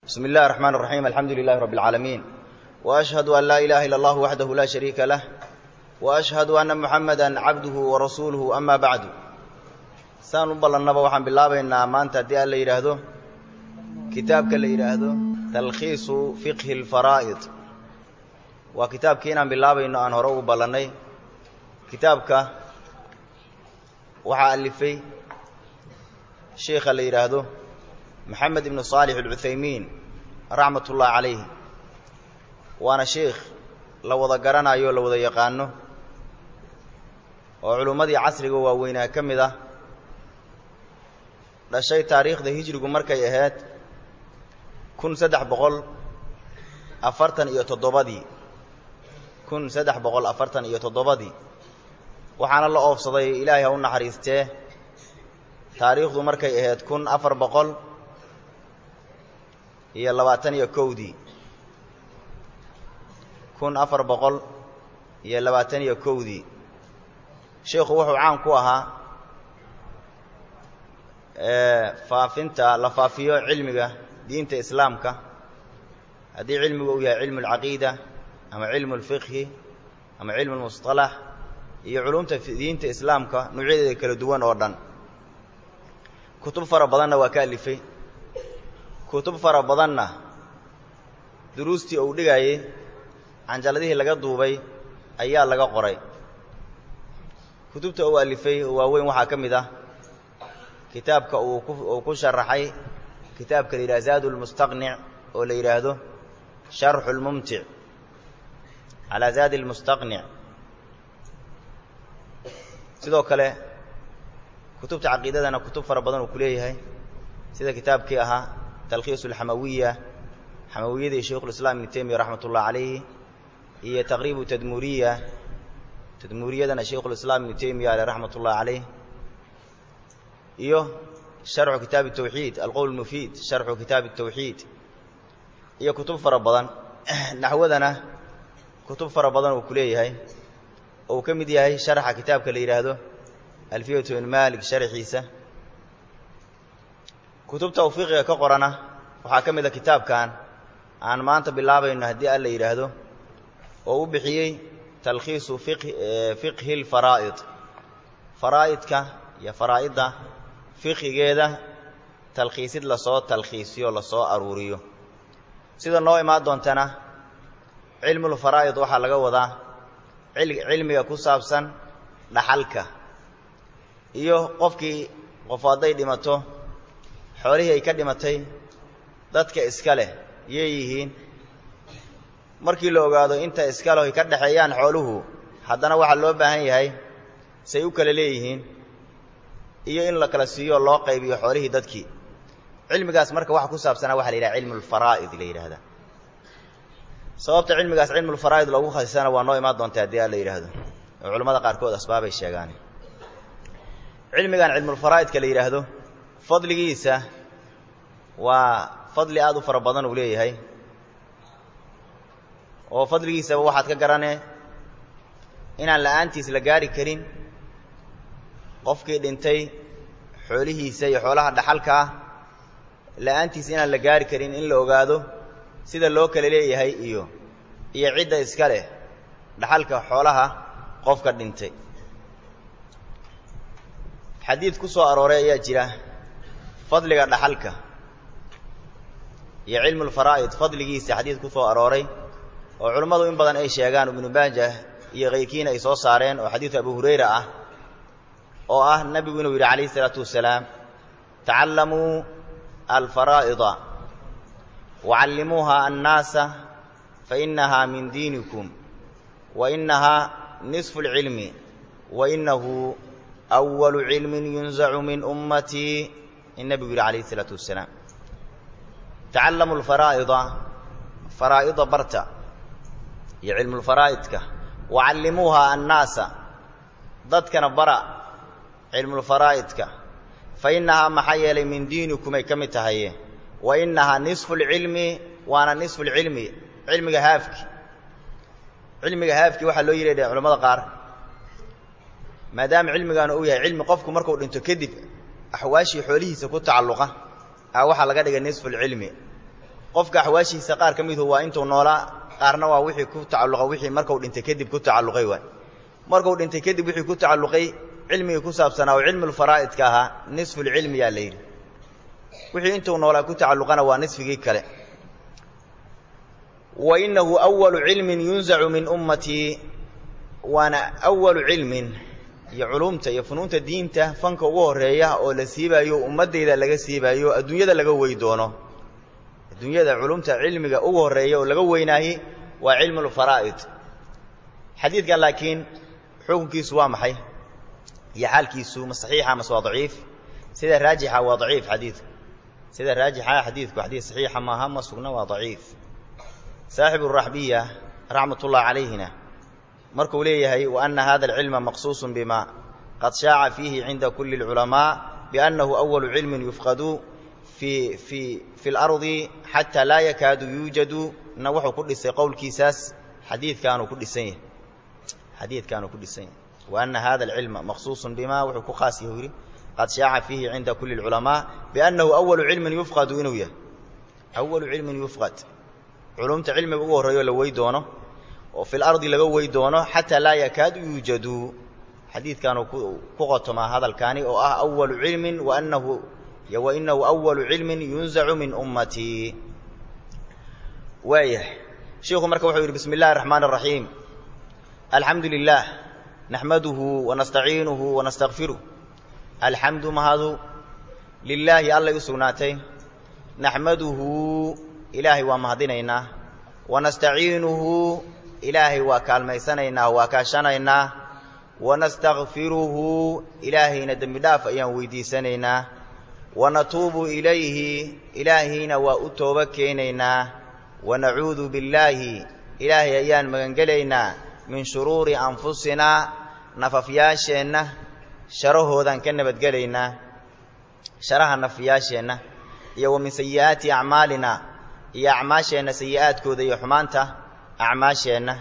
بسم الله الرحمن الرحيم الحمد لله رب العالمين وأشهد أن لا إله إلا الله وحده لا شريك له وأشهد أن محمدا عبده ورسوله أما بعد saan u ballannaba waxaan bilaabaynaa maanta haddii aan la yidhaahdo kitaabka la yidhaahdo talkhiisu fiqhi اlfaraa'id waa kitaabkii inaan bilaabayno aan hore ugu ballannay kitaabka waxaa alifay sheikha la yidhaahdo maxamed ibnu saalix alcuthaymiin raxmat ullahi calayh waana sheikh la wada garanayo o la wada yaqaano oo culummadii casriga waaweynaa ka mid ah dhashay taariikhda hijrigu markay ahayd kun saddex boqol afartan iyo toddobadii kun saddex boqol afartan iyo toddobadii waxaana la oofsaday ilaahay ha u naxariistee taariikhdu markay ahayd kun afar boqol iyo labaatan iyo kowdii kun afar boqol iyo labaatan iyo kowdii sheikhu wuxuu caan ku ahaa faafinta la faafiyo cilmiga diinta islaamka haddii cilmigu uu yahay cilmu اlcaqiida ama cilmu اlfiqhi ama cilmu اlmusطalax iyo culumta diinta islaamka nuucyadeeda kala duwan oo dhan kutub fara badanna waa ka alifay kutub fara badanna duruustii uu dhigayey canjaladihii laga duubay ayaa laga qoray kutubta uu alifay oo waaweyn waxaa ka mid ah kitaabka uu uu ku sharaxay kitaabka la yidhaha zaadu lmustaqnic oo la yidhaahdo sharxu lmumtic calaa zaadi lmustaqnic sidoo kale kutubta caqiidadana kutub fara badan uu ku leeyahay sida kitaabkii ahaa talkhiisu alxamawiya xamawiyadii shaykhulislaam ibnu teymiya raxmat ullahi calayhi iyo taqriibu tadmuuriya tadmuuriyadana shaykhulislaam ibnu teymiya ale raxmat ullahi calayh iyo sharxu kitaabi الtawxiid alqowl mufiid sharxu kitaabi الtawxiid iyo kutub fara badan naxwadana kutub fara badan uu ku leeyahay oo uu ka mid yahay sharxa kitaabka la yidhaahdo alfiyatu ibn malik sharxiisa kutubta uu fiqiga ka qorana waxaa ka mid a kitaabkan aan maanta bilaabayno haddii alla yidhaahdo oo u bixiyey talkhiisu fiqhi اlfaraa'id faraa'idka iyo faraa'idda fiqigeeda talkhiisid lasoo talkhiisiyo lasoo aruuriyo sida noo imaan doontana cilmulfaraa'id waxaa laga wadaa cilmiga ku saabsan dhaxalka iyo qofkii qof hadday dhimato xoolihii ay ka dhimatay dadka iska leh yay yihiin markii la ogaado inta iska leh ay ka dhexeeyaan xooluhu haddana waxaa loo baahan yahay say u kala leeyihiin iyo in la kala siiyo loo qaybiyo xoolihii dadkii cilmigaas marka waxa ku saabsanaa waxa la yidhaha cilmu lfaraa'id la yidhaahda sababta cilmigaas cilmulfaraa'id loogu khasisana waa noo imaan doonta haddii a la yidhaahdo oo culamada qaarkood asbaabay sheegaan cilmigan cilmulfaraa'idka la yidhaahdo fadligiisa waa fadli aad u fara badan uu leeyahay oo fadligiisaba waxaad ka garanee inaan la'aantiis la gaari karin qofkii dhintay xoolihiisa iyo xoolaha dhaxalka ah la'aantiis inaan la gaari karin in la ogaado sida loo kala leeyahay iyo iyo cidda iska leh dhaxalka xoolaha qofka dhintay xadiid ku soo arooray ayaa jira fadliga dhaxalka iyo cilmulfaraa'id fadligiisa xadiid ku soo arooray oo culummadu in badan ay sheegaan ibnu maajah iyo kayrkiina ay soo saareen oo xadiidu abu hurayra ah oo ah nebigu inuu yidhi calayh isalaatu wasalaam tacallamuu alfaraa'ida wacallimuuha annaasa fainahaa min diinikum wa inahaa nisfu اlcilmi wa inahu أwalu cilmin yunzacu min ummatii in nebigu yidhi calayh isalaatu wasalaam tacallamu alfaraa'ida faraa'ida barta iyo cilmulfaraa'idka wacallimuuha annaasa dadkana bara cilmulfaraa'idka fa innahaa maxaa yeelay min diinikum ay ka mid tahaye wa innahaa nisfu lcilmi waana nisfu lcilmi cilmiga haafki cilmiga haafki waxaa loo yidhah culamada qaar maadaama cilmigaanu uu yahay cilmi qofku markuu dhinto kadib axwaashii xoolihiisa ku tacalluqa a waxaa laga dhigay nisfu lcilmi qofka axwaashiisa qaar ka midu waa intuu noolaa qaarna waa wixii ku tacalluqa wixii markuu dhintay kadib ku tacalluqay waay markuu dhintay kadib wixii ku tacalluqay cilmigii ku saabsanaa oo cilmulfaraa'idka ahaa nisfulcilmiyaa la yidhi wixii intuu noolaa ku tacalluqana waa nisfigii kale wa innahu awalu cilmin yunzacu min ummatii waana awalu cilmin iyo culumta iyo funuunta diinta fanka ugu horeeya oo la siibaayo ummaddayda laga siibaayo adduunyada laga wey doono adduunyada culumta cilmiga ugu horeeya oo laga weynaayey waa cilmulfaraa'id xadiidkan laakiin xukunkiisu waa maxay iyo xaalkiisu ma saxiixa mase waa daciif sida raajixa waa daciif xadiidku sida raajixa xadiidku xadiid saxiixa maaha ma sugna waa daciif saaxibu raxbiya raxmat ullahi calayhina markuu leeyahay wa ana hada alcilma maqsuusun bima qad shaaca fiihi cinda kuli اlculamaa biannahu awalu cilmin yufqadu fi fi fi اlardi xataa laa yakaadu yuujadu na wuxuu ku dhisay qowlkiisaas xadiidkaanuu ku dhisan yahay xadiidkaanuu ku dhisan yahay wa ana hada alcilma maqsuusun bima wuxuu ku khaas yahu yidhi qad shaaca fiihi cinda kuli اlculamaa biannahu awalu cilmin yufqadu inuu yahay awalu cilmin yufqad culumta cilmiga ugu horreeyo la wey doono oo fi lardi laga wey doono xataa laa yakaadu yuujadu xadiidkaanuu ku qotomaa hadalkaani oo ah awalu cilmin waanahu wa inahu awalu cilmin yunzacu min ummatii waayah shiikhu marka wuxuu yidhi bismi اllahi الraxmaan الraxiim alxamdu lilah naxmaduhu wanastaciinuhu wanastakfiruh alxamdu mahadu lilaahi allay u sugnaatay naxmaduhu ilaahay waa mahadinaynaa wanastaciinuhu ilaahay waa kaalmaysanaynaa waa kaashanaynaa wanastakfiruhu ilaahayna dembi dhaaf ayaan weydiisanaynaa wanatuubu ilayhi ilaahayna waa u tooba keenaynaa wanacuudu billaahi ilaahay ayaan magangelaynaa min shuruuri anfusinaa nafafyaasheenna sharahoodaan ka nabadgelaynaa sharaha nafyaasheenna iyo wa min sayi'aati acmaalina iyo acmaasheenna sayi'aadkooda iyo xumaanta acmaasheenna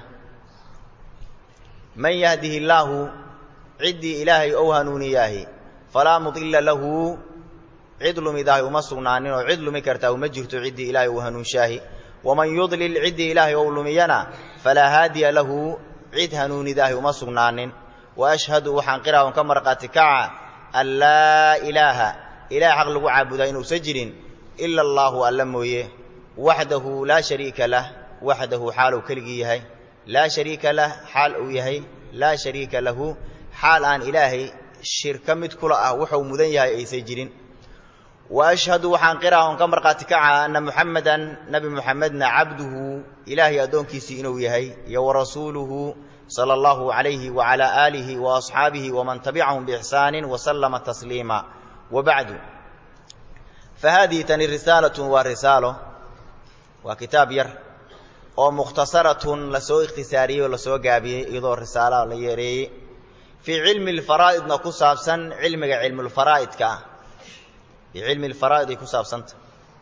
man yahdihi illaahu ciddii ilaahay ou hanuuniyaahi falaa mudilla lahu cid lumidaahi uma sugnaanin oo cid lumi kartaa uma jirto ciddii ilaahay uu hanuunshaahi waman yudlil ciddii ilaahay ou lumiyana falaa haadiya lahu cid hanuunidaahi uma sugnaanin wa ashhadu waxaan qiraa on ka marqaati kaca an laa ilaaha ilaah xaq lagu caabudaa inuusan jirin ila allaahu alla mooye waxdahu laa shariika lah waxdahu xaal uu keligii yahay laa shariika lah xaal uu yahay laa shariika lahu xaal aan ilaahay shirka mid kula ah wuxuu mudan yahay aysan jirin wa ashhadu waxaan qiraa on ka markhaati kaca anna muxamedan nebi muxamedna cabduhu ilaahay addoonkiisii inuu yahay iyo wa rasuuluhu sala allahu calayhi wacalaa aalihi wa asxaabihi waman tabicahum biixsaanin wasallama tasliima wa bacdu fa haadihi tani risaalatun waa risaalo waa kitaab yar oo mukhtasaratun lasoo ikhtisaariyey oo lasoo gaabiyey iyadoo risaala la yeereeyey fii cilmi alfaraa'idna ku saabsan cilmiga cilmulfaraa'idka ah fii cilmi alfaraa'id ay ku saabsanta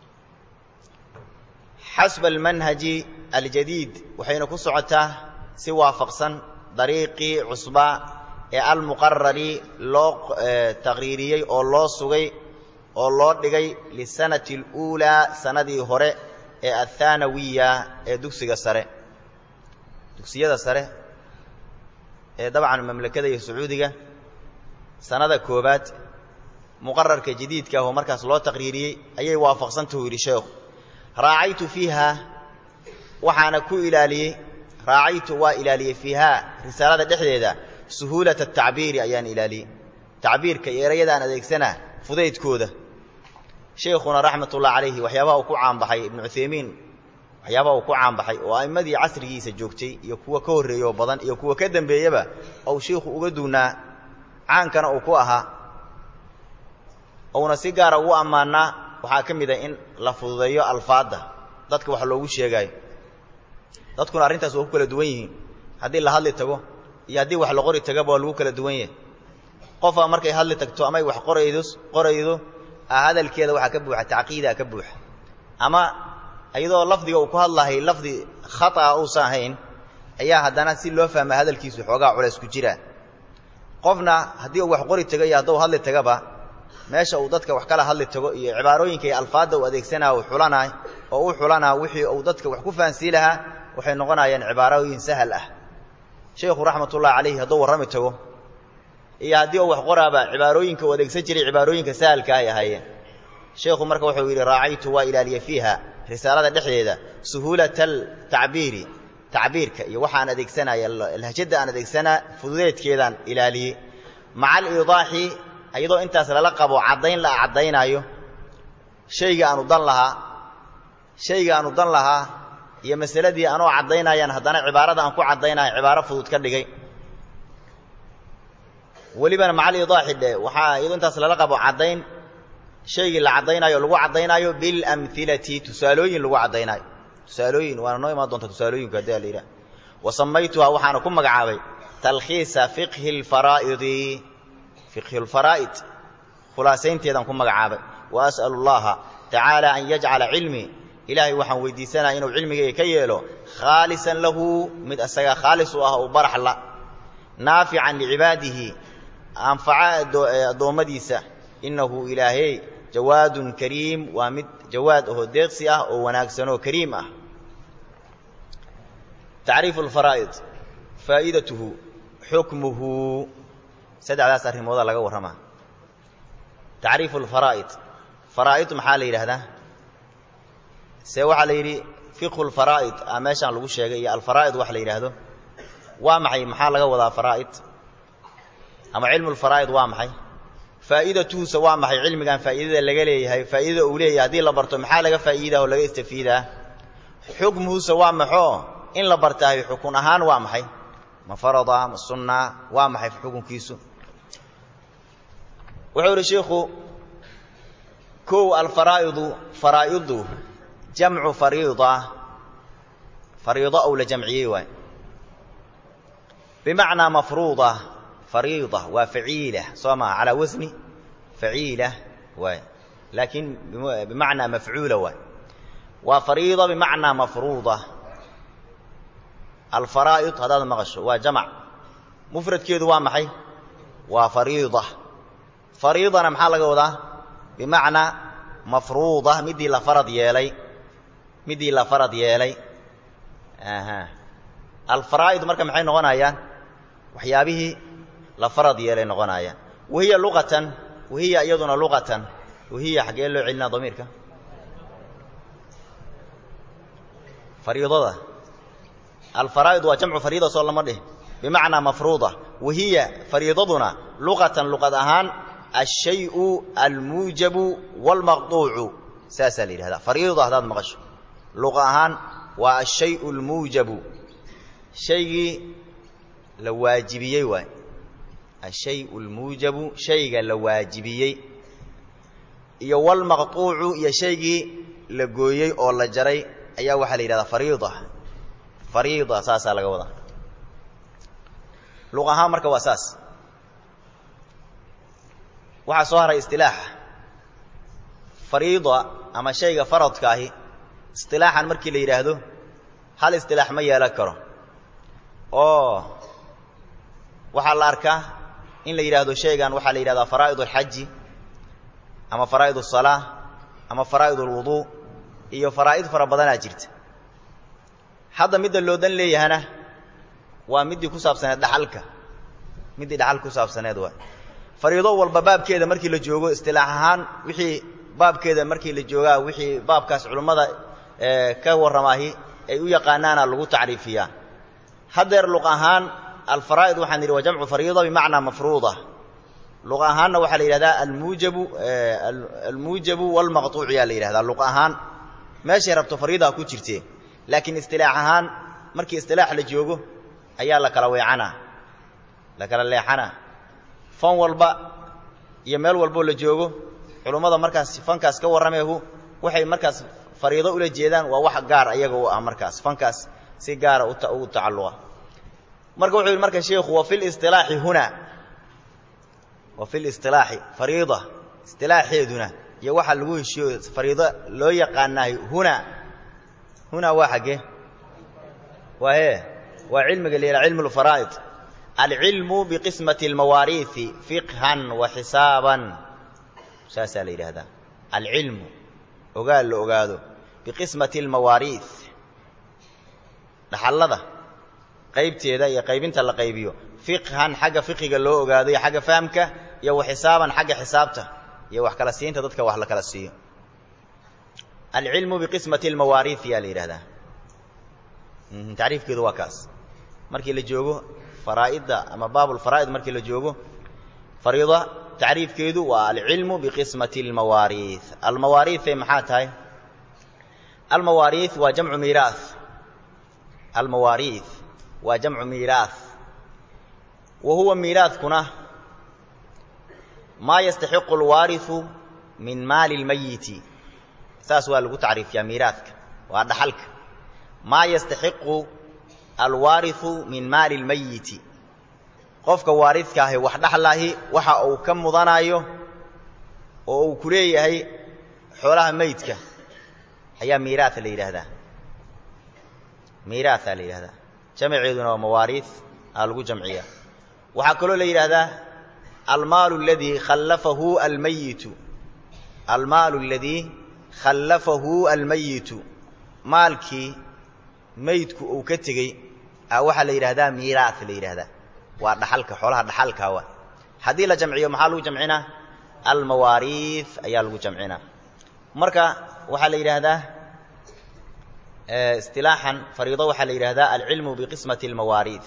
xasba almanhaji aljadiid waxayna ku socotaa si waafaqsan dariiqii cusba ee almuqarari loo taqriiriyey oo loo sugay oo loo dhigay lisanati اluulaa sanadii hore ee athaanawiya ee dugsiga sare dugsiyada sare ee dabcan mamlakada iyo sacuudiga sanada koobaad muqararka jadiidka ah oo markaas loo taqriiriyey ayay waafaqsantahu yidhi sheekhu raacaytu fiiha waxaana ku ilaaliyey raacaytu waa ilaaliyey fiihaa risaalada dhexdeeda suhuulata atacbiiri ayaan ilaaliyey tacbiirka iyo erayadaan adeegsanaa fudaydkooda sheikhuna raxmatullahi calayhi waxyaabaha uu ku caanbaxay ibnu cuthaymiin waxyaabaha uu ku caanbaxay oo a'immadii casrigiisa joogtay iyo kuwa ka horreeyo badan iyo kuwa ka dembeeyaba ou shiikhu uga duunaa caankana uu ku ahaa uuna si gaara ugu ammaanaa waxaa ka mid ah in la fududeeyo alfaadda dadka wax loogu sheegaayo dadkuna arrintaas waa ku kala duwan yihiin haddii la hadli tago iyo haddii wax la qori tagaba waa lagu kala duwan yahay qofaa markay hadli tagto amay wax qoraydo qoraydo hadalkeeda waxaa ka buuxa tacqiidaa ka buuxa ama iyadoo lafdiga uu ku hadlahay lafdi khata'a uusan ahayn ayaa haddana si loo fahma hadalkiisu xoogaa culays ku jiraa qofna haddii uu wax qori taga iyo hadduu hadli tagaba meesha uu dadka wax kala hadli tago iyo cibaarooyinka iyo alfaadda uu adeegsanaa uu xulanay oo u xulanaa wixii uu dadka wax ku fahansii lahaa waxay noqonayaan cibaarooyin sahal ah sheekhu raxmatullahi calayhi hadduu warrami tago iyo haddii uu wax qoraaba cibaarooyinka uu adeegsan jiray cibaarooyinka sahalka ay ahaayeen sheekhu marka wuxuu yidhi raacaytu waa ilaaliya fiiha risaalada dhexdeeda suhuulata altacbiiri tacbiirka iyo waxaan adeegsanaya lahjadda aan adeegsanaa fududeedkeedaan ilaaliyey maca aliidaaxi iyadoo intaas lala qabo caddayn la caddaynaayo shayga aanu dan lahaa shayga aanu dan lahaa iyo masaladii anoo caddaynayaan haddana cibaarada aan ku caddaynayo cibaaro fudud ka dhigay welibana maca aliidaaxi dhe waxaa iyadoo intaas lala qabo caddayn shaygii la caddaynayo o lagu caddaynaayo bilamhilati tusaalooyin lagu caddaynaayo tusaalooyin waana noo imaan doonta tusaalooyinku haddii a la yidhaha wa samaytuhaa waxaana ku magacaabay talkhiisa fiqhi alfaraa'idi fiqhi lfaraa'id khulaasaynteedaan ku magacaabay wa as'alu allaha tacaala an yajcala cilmii ilaahay waxaan weydiisanaya inuu cilmigayga ka yeelo khaalisan lahu mid asaga khaalis u ah oo barax la naafican licibaadihi anfaca addoommadiisa innahu ilaahey jawaadun kariim waa mid jawaad ahoo deeqsi ah oo wanaagsanoo kariim ah tacriifu alfaraa'id faa'idatuhu xukmuhu saddexdaas arrimoodaa laga warramaa tacriifu alfaraa'id faraa'id maxaa la yidhaahdaa see waxaa la yidhi fiqhu lfaraa'id a meeshaan lagu sheegay iyo alfaraa'id wax la yidhaahdo waa maxay maxaa laga wadaa faraa'id ama cilmu lfaraa'id waa maxay faa'iidatuhusa waa maxay cilmigan faa'iidada laga leeyahay faa'iidada uu leeyahay haddii la barto maxaa laga faa'iidaa oo laga istafiidaa xukmuhusa waa maxoo in la bartaayo xukun ahaan waa maxay ma farada ma sunna waa maxay xukunkiisu wuxuu idhi shiikhu kow alfaraa'idu faraa'idu jamcu fariida fariido ou la jamciyey waay bimacnaa mafruuda fariida waa faciila soo maha calaa wasni faciila waay laakiin bimacnaa mafcuula waay waa fariida bimacnaa mafruuda alfaraa'id haddaad maqasho waa jamac mufradkeedu waa maxay waa fariida fariidana maxaa laga wadaa bimacnaa mafruuda midii la farad yeelay midii la farad yeelay alfaraa'id marka maxay noqonayaan waxyaabihii la farad yeelay noqonayaan wahiya luqatan wahiya iyaduna luqatan wahiya xaggee loo celinaa damiirka fariidada alfaraa'id waa jamcu fariida soo lama dhih bimacnaa mafruuda wahiya fariidaduna luqatan luqad ahaan alshayu almuujabu waalmaqduucu saasaa la yidhahdaa fariida haddaad maqasho luqa ahaan waa ashayu almuujabu shaygii la waajibiyey waay ashayu almuujabu shayga la waajibiyey iyo walmaqtuucu iyo shaygii la gooyey oo la jaray ayaa waxaa la yidhahdaa fariida fariida saasaa laga wadaa luq ahaan marka waa saas waxaa soo haray istilaaxa fariida ama shayga faradka ahi istilaaxan markii la yidhaahdo hal istilaax ma yeelan karo oo waxaa la arkaa in la yidhaahdo shaygan waxaa la yidhahdaa faraa'id alxaji ama faraa'id asalaa ama faraa'id alwuduu iyo faraa'id fara badanaa jirta hadda midda loo dan leeyahana waa middii ku saabsaneed dhaxalka middii dhaxal ku saabsaneed waay fariido walba baabkeeda markii la joogo istilaax ahaan wixii baabkeeda markii la joogaa wixii baabkaas culummada ka warramaahi ay u yaqaanaana lagu tacriifiyaa haddeer luq ahaan alfaraa'id waxaan yidhi waa jamcu fariida bimacnaa mafruuda luq ahaanna waxaa la yidhahdaa almuujabu almuujabu walmaqtuuc yaa la yidhahdaa luq ahaan meeshay rabto fariidaa ku jirtee laakiin istilaax ahaan markii istilaax la joogo ayaa la kala weecanaa la kala leexanaa fan walba iyo meel walboo la joogo culummada markaas fankaas ka warrameehu waxay markaas fariido ula jeedaan waa wax gaar ayaga u ah markaas fankaas si gaara ugu tacalluqa marka wuxuu yidhi marka sheikhu wa fi listilaaxi huna wa fi listilaaxi fariida istilaaxeeduna iyo waxaa lagu heshiyo fariido loo yaqaanahay huna huna waa xaggee waa hee waa cilmiga la yidhaha cilmu lfaraa'id alcilmu biqismati almawaariihi fiqhan wa xisaaban saasaa la yidhaahdaa alcilmu ogaal la ogaado biqismati almawaariih dhaxallada qaybteeda iyo qaybinta la qaybiyo fiqhan xagga fiqiga loo ogaado iyo xagga fahamka iyo wa xisaaban xagga xisaabta iyo wax kala siinta dadka wax la kala siiyo alcilmu biqismati almawaariih yaa la yidhahdaa tacriifkeedu waa kaas markii la joogo faraa'idda ama baabulfaraa'id markii la joogo fariida tacriifkeedu waa alcilmu biqismati almawaariih almawaariihe maxaa tahay almawaariih waa jamcu miiraah almawaariih waa jamcu miiraah wa huwa miiraadkuna maa yastaxiqu alwaariu min maali lmayiti saas waa lagu tacriifiyaa miiraadka waa dhaxalka maa yastaxiqu alwaariu min maali lmayiti qofka waaridka ahi wax dhaxlahi waxa uu ka mudanayo oo uu ku leeyahay xoolaha meydka ayaa miiraaa la yidhaahdaa miiraaha la yidhahdaa jamceeduna waa mawaariih aa lagu jamciyaa waxaa kaloo la yidhaahdaa almaalu aladii khallafahu almayitu almaalu aladii khallafahu almayitu maalkii meydku uu ka tegey a waxaa la yidhahdaa miiraah la yidhahdaa waa dhaxalka xoolaha dhaxalkaa wa haddii la jamciyo maxaa lagu jamcinaa almawaariih ayaa lagu jamcinaa marka waxaa la yidhaahdaa istilaaxan fariido waxaa la yidhahdaa alcilmu biqismati almawaariih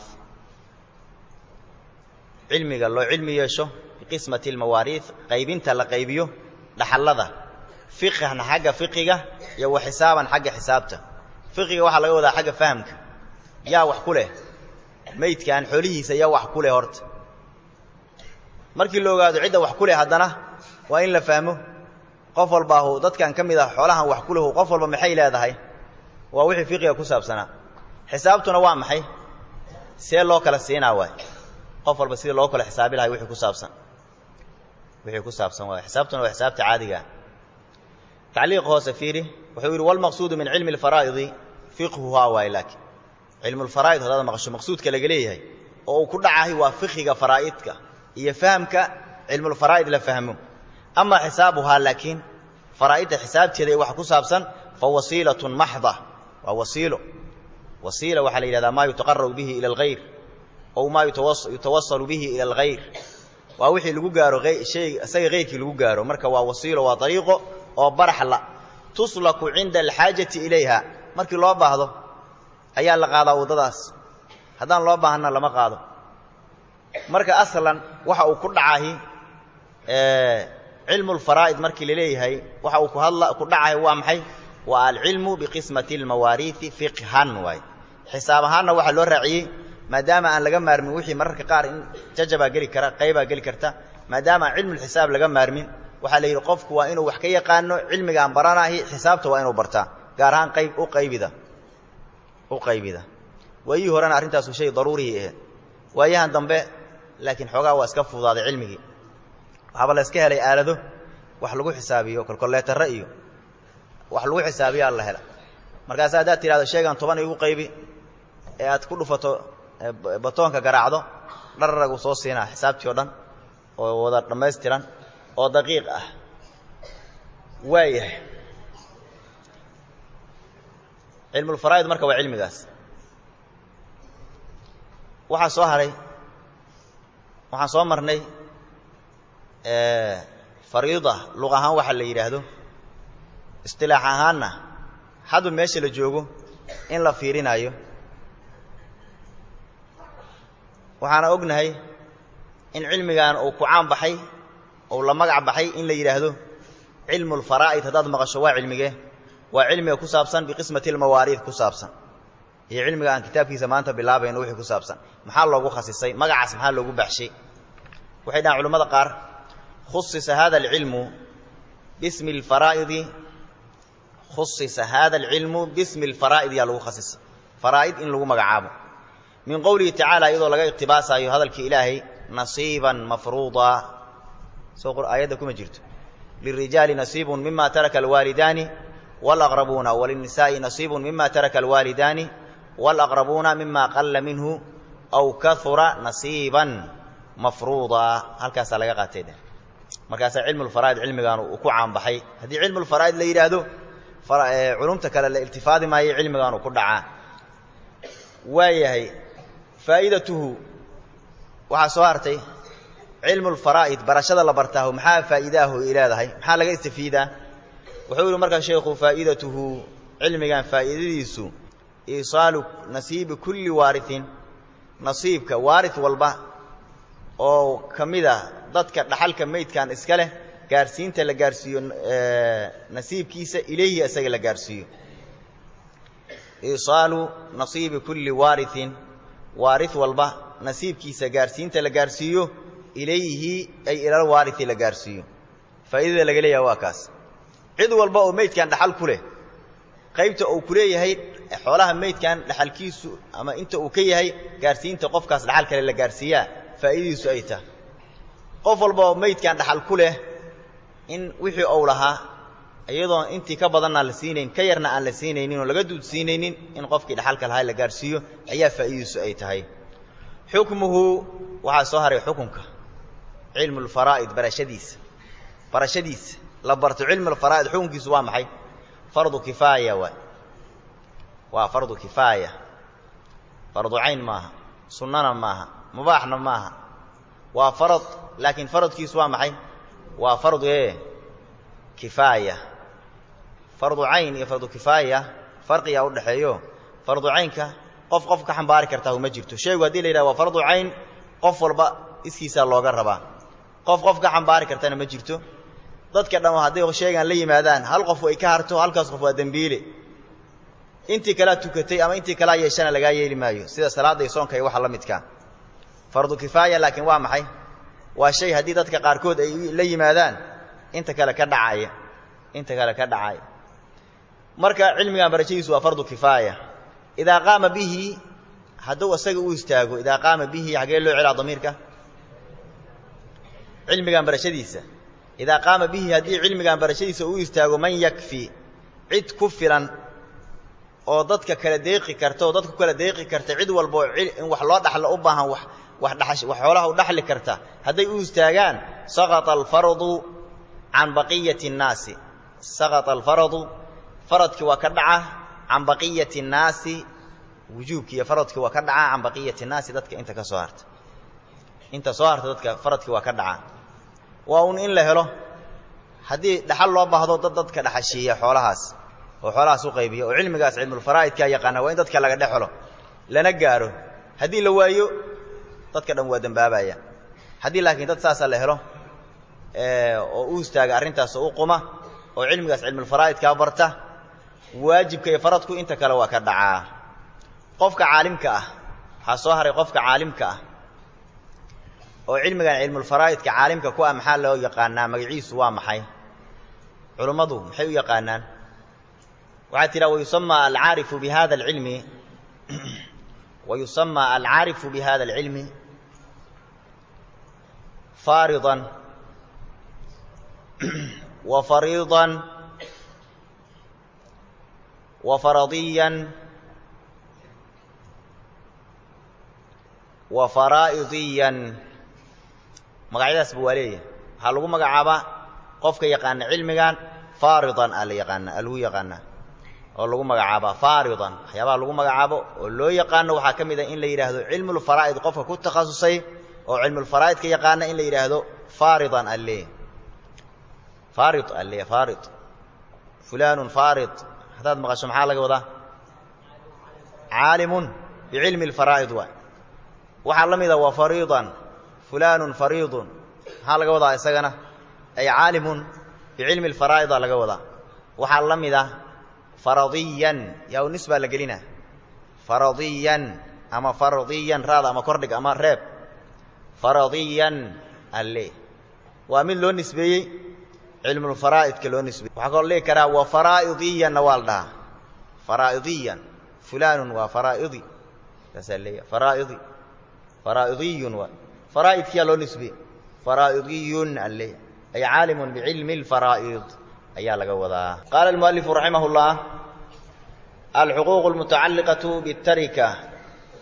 cilmiga loo cilmi yeesho biqismati almawaariih qaybinta la qaybiyo dhaxallada fiqhan xagga fiqiga iyo wa xisaaban xagga xisaabta fiqiga waxaa laga wadaa xagga fahamka yaa wax ku leh meydkan xoolihiisa yaa wax ku leh horta markii la ogaado cidda wax ku leh haddana waa in la fahmo qof walbaahu dadkan ka mid ah xoolahan wax ku lehu qof walba maxay leedahay waa wixii fiqiga ku saabsanaa xisaabtuna waa maxay see loo kala siinaa waay qof walba sidii loo kala xisaabi lahay wixii ku saabsan wixii ku saabsan waay xisaabtuna waa xisaabta caadigaa tacliiq hoose fiiri wuxuu yidhi walmaqsuudu min cilmi alfaraa'idi fiqhuhaa waay laakiin cilmu lfaraa'id haddaad maqasho maqsuudka laga leeyahay oo uu ku dhacahay waa fiqiga faraa'idka iyo fahamka cilmulfaraa'id la fahmo ama xisaabuhaa laakiin faraa'idda xisaabteeda ee wax ku saabsan fa wasiilatun maxda waa wasiilo wasiila waxaa la yidhahdaa maa yutaqarabu bihi ila alghayr ow maa yutawasalu bihi ila alghayr waa wixii lagu gaaro hay isaga hayrkii lagu gaaro marka waa wasiilo waa dariiqo oo baraxla tuslaku cinda alxaajati ilayha markii loo baahdo ayaa la qaadaa waddadaas haddaan loo baahanna lama qaado marka aslan waxa uu ku dhacahi cilmu lfaraa'id markii la leeyahay waxa uu ku hadla ku dhacahay waa maxay waa alcilmu biqismati almawaariihi fiqhan waay xisaab ahaanna waxaa loo raaciyey maadaama aan laga maarmin wixii mararka qaar in jajabaa geli kara qaybaa geli karta maadaama aan cilmulxisaab laga maarmin waxaa la yidhi qofku waa inuu wax ka yaqaano cilmigaan baranahi xisaabta waa inuu bartaa gaar ahaan qayb u qaybida u qaybida waayihii horena arrintaasu shay daruurihii ahayd waayahan dambe laakiin xoogaa waa iska fududaaday cilmigii waxaaba la iska helay aalado wax lagu xisaabiyo kolkolleetarre iyo wax lagu xisaabiyo alla hela markaas haddaad tidhahdo sheegan toban igu qaybi ee aad ku dhufato batoonka garaacdo dhararagu soo siinaa xisaabtii o dhan oo wada dhammaystiran oo daqiiq ah waayahay cilmulfaraa'id marka waa cilmigaas waxaa soo haray waxaan soo marnay fariida luq ahaan waxa la yidhaahdo istilaax ahaanna hadba meesha la joogo in la fiirinaayo waxaana ognahay in cilmigan uu ku caan baxay ou la magac baxay in la yidhaahdo cilmu lfaraa'id haddaad maqasho waa cilmigee waa cilmiga ku saabsan biqismati almawaariid ku saabsan iyo cilmiga aan kitaabkiisa maanta bilaabayno wixii ku saabsan maxaa loogu khasisay magacaas maxaa loogu baxshay waxay dhahaan culimmada qaar khusisa hada alcilmu bismi alfaraa'idi khusisa hada alcilmu bismi alfaraa'id yaa lagu khasisay faraa'id in lagu magacaabo min qowlihi tacaala iyadoo laga iqtibaasaayo hadalkii ilaahay nasiiban mafruuda soo aayadda kuma jirto lirijaali nasiibun mima taraka alwaalidaani wاlaqrabuuna walinisaa'i nasiibun mima taraka alwaalidaani wاlaqrabuuna mima qalla minhu aw kahura nasiiban mafruuda halkaasaa laga qaatay markaasaa cilmulfaraa'id cilmigan uu ku caanbaxay haddii cilmulfaraa'id la yidhaahdo culumta kale la iltifaadi maayo cilmigan uu ku dhacaa waayahay faa'idatuhu waxaa soo hartay cilmulfaraa'id barashada la bartaahu maxaa faa'iidaahu ay leedahay maxaa laga istafiidaa wuxuu yidhi markaa sheekhu faa'idatuhu cilmigan faa'iidadiisu iisaalu nasiibi kulli waariin nasiibka waarid walba oo ka mid ah dadka dhaxalka meydkan iska leh gaarsiinta la gaarsiiyo nasiibkiisa ilayhi isaga la gaarsiiyo iisaalu nasiibi kulli waariin waarid walba nasiibkiisa gaarsiinta la gaarsiiyo ilayhi ay ilal waarii la gaarsiiyo faa'iidada laga leeyaha waa kaas cid walba oo meydkan dhaxal ku leh qaybta uu ku leeyahay xoolaha meydkan dhaxalkiisu ama inta uu ka yahay gaarsiinta qofkaas dhaxal kale la gaarsiiyaa faa'iidadiisu ay tahay qof walba oo meydkan dhaxal ku leh in wixii uu lahaa iyadoon intii ka badanna la siinayn ka yarna aan la siinaynin oo laga duudsiinaynin in qofkii dhaxalka lahaa la gaarsiiyo ayaa faa'iidadiisu ay tahay xukmuhu waxaa soo haray xukunka cilmulfaraa'id barashadiisa barashadiisa la barto cilmulfaraa'id xukunkiisu waa maxay fardu kifaaya waay waa fardu kifaaya fardu cayn maaha sunnana maaha mubaaxna maaha waa farad laakiin faradkiisu waa maxay waa fardu ee kifaaya fardu cayn iyo fardu kifaaya farqigaa udhaxeeyo fardu caynka qof qof ka xambaari kartaa uma jirto sheegu haddii la yidhaha waa fardu cayn qof walba iskiisaa looga rabaa qof qof ka xambaari kartana ma jirto dadka dhan hadday sheegaan la yimaadaan hal qof ay ka harto halkaas qof waa dembiile intii kalea tukatay ama intii kalea yeeshana lagaa yeeli maayo sida salaadda iyo soonka iyo waxa la midkaa fardu kifaaya laakiin waa maxay waa shay haddii dadka qaarkood ay la yimaadaan inta kale ka dhacaya inta kale ka dhacaya marka cilmigan barashadiisu waa fardu kifaaya idaa qaama bihi hadduu isaga u istaago idaa qaama bihi xaggee loo celaa damiirka cilmigan barashadiisa idaa qaama bihi haddii cilmigan barashadiisa uu istaago man yakfi cid ku filan oo dadka kala deeqi karta oo dadka ku kala deeqi karta cid walba oo in wax loo dhaxlo u baahan wax wax dhax wax xoolaha u dhaxli karta hadday u istaagaan saqata alfardu can baqiyati الnaasi saqata alfardu faradkii waa ka dhaca can baqiyati الnaasi wujuubkii iyo faradkii waa ka dhaca can baqiyati الnaasi dadka inta ka soo harta inta soo harta dadka faradkii waa ka dhaca waa un in la helo haddii dhaxal loo baahdo dad dadka dhaxashiiya xoolahaas oo xoolahaas u qaybiya oo cilmigaas cilmulfaraa'idkaa yaqaana waa in dadka laga dhexelo lana gaaro haddii la waayo dadka dhan waa dembaabaya haddii laakiin dad saasa la helo oo u istaaga arrintaas oo u quma oo cilmigaas cilmulfaraa'idkaa barta waajibka iyo faradku inta kale waa ka dhacaa qofka caalimka ah waxaa soo haray qofka caalimka ah oo cilmigan cilmulfaraa'idka caalimka ku ah maxaa loo yaqaanaa magaciisu waa maxay culummadu maxay u yaqaanaan waxaa tidha wayusama alcaarifu bi hada alcilmi wayusama alcaarifu bi hada alcilmi faaridan wa fariidan wa faradiyan wa faraa'idiyan magacyadaasba waa leeyahay waxaa lagu magacaabaa qofka yaqaana cilmigan faaridan aa la yaqaana aa lagu yaqaanaa oo lagu magacaabaa faaridan waxyaabaha lagu magacaabo oo loo yaqaano waxaa ka mid ah in la yidhaahdo cilmulfaraa'id qofka ku takhasusay oo cilmulfaraa'idka yaqaana in la yidhaahdo faaridan alle faarid alle faarid fulaanun faarid haddaad maqasho maxaa laga wadaa caalimun bicilmi alfaraa'id waay waxaa la mida wa fariidan fulaanun fariidun maxaa laga wadaa isagana ay caalimun bicilmi alfaraa'ida laga wadaa waxaa la mid ah faradiyan yaa u nisbaa la gelina faradiyan ama fardiyan raada ama kordhig ama reeb faradiyan alle waa mid loo nisbeeyey cilmulfaraa'idka loo nisbeeyey waxaa kaloo dhihi karaa wa faraa'idiyanna waa la dhahaa faraa'idiyan fulaanun waa faraa'idi saasaa leeyahay faraa'idi faraa'idiyun waa faraa'idkiyaa loo nisbeeyey faraa'idiyun alle ay caalimun bicilmi alfaraa'id ayaa laga wadaa qaala almualifu raximah اllah alxuquuq اlmutacalliqaة bالtarika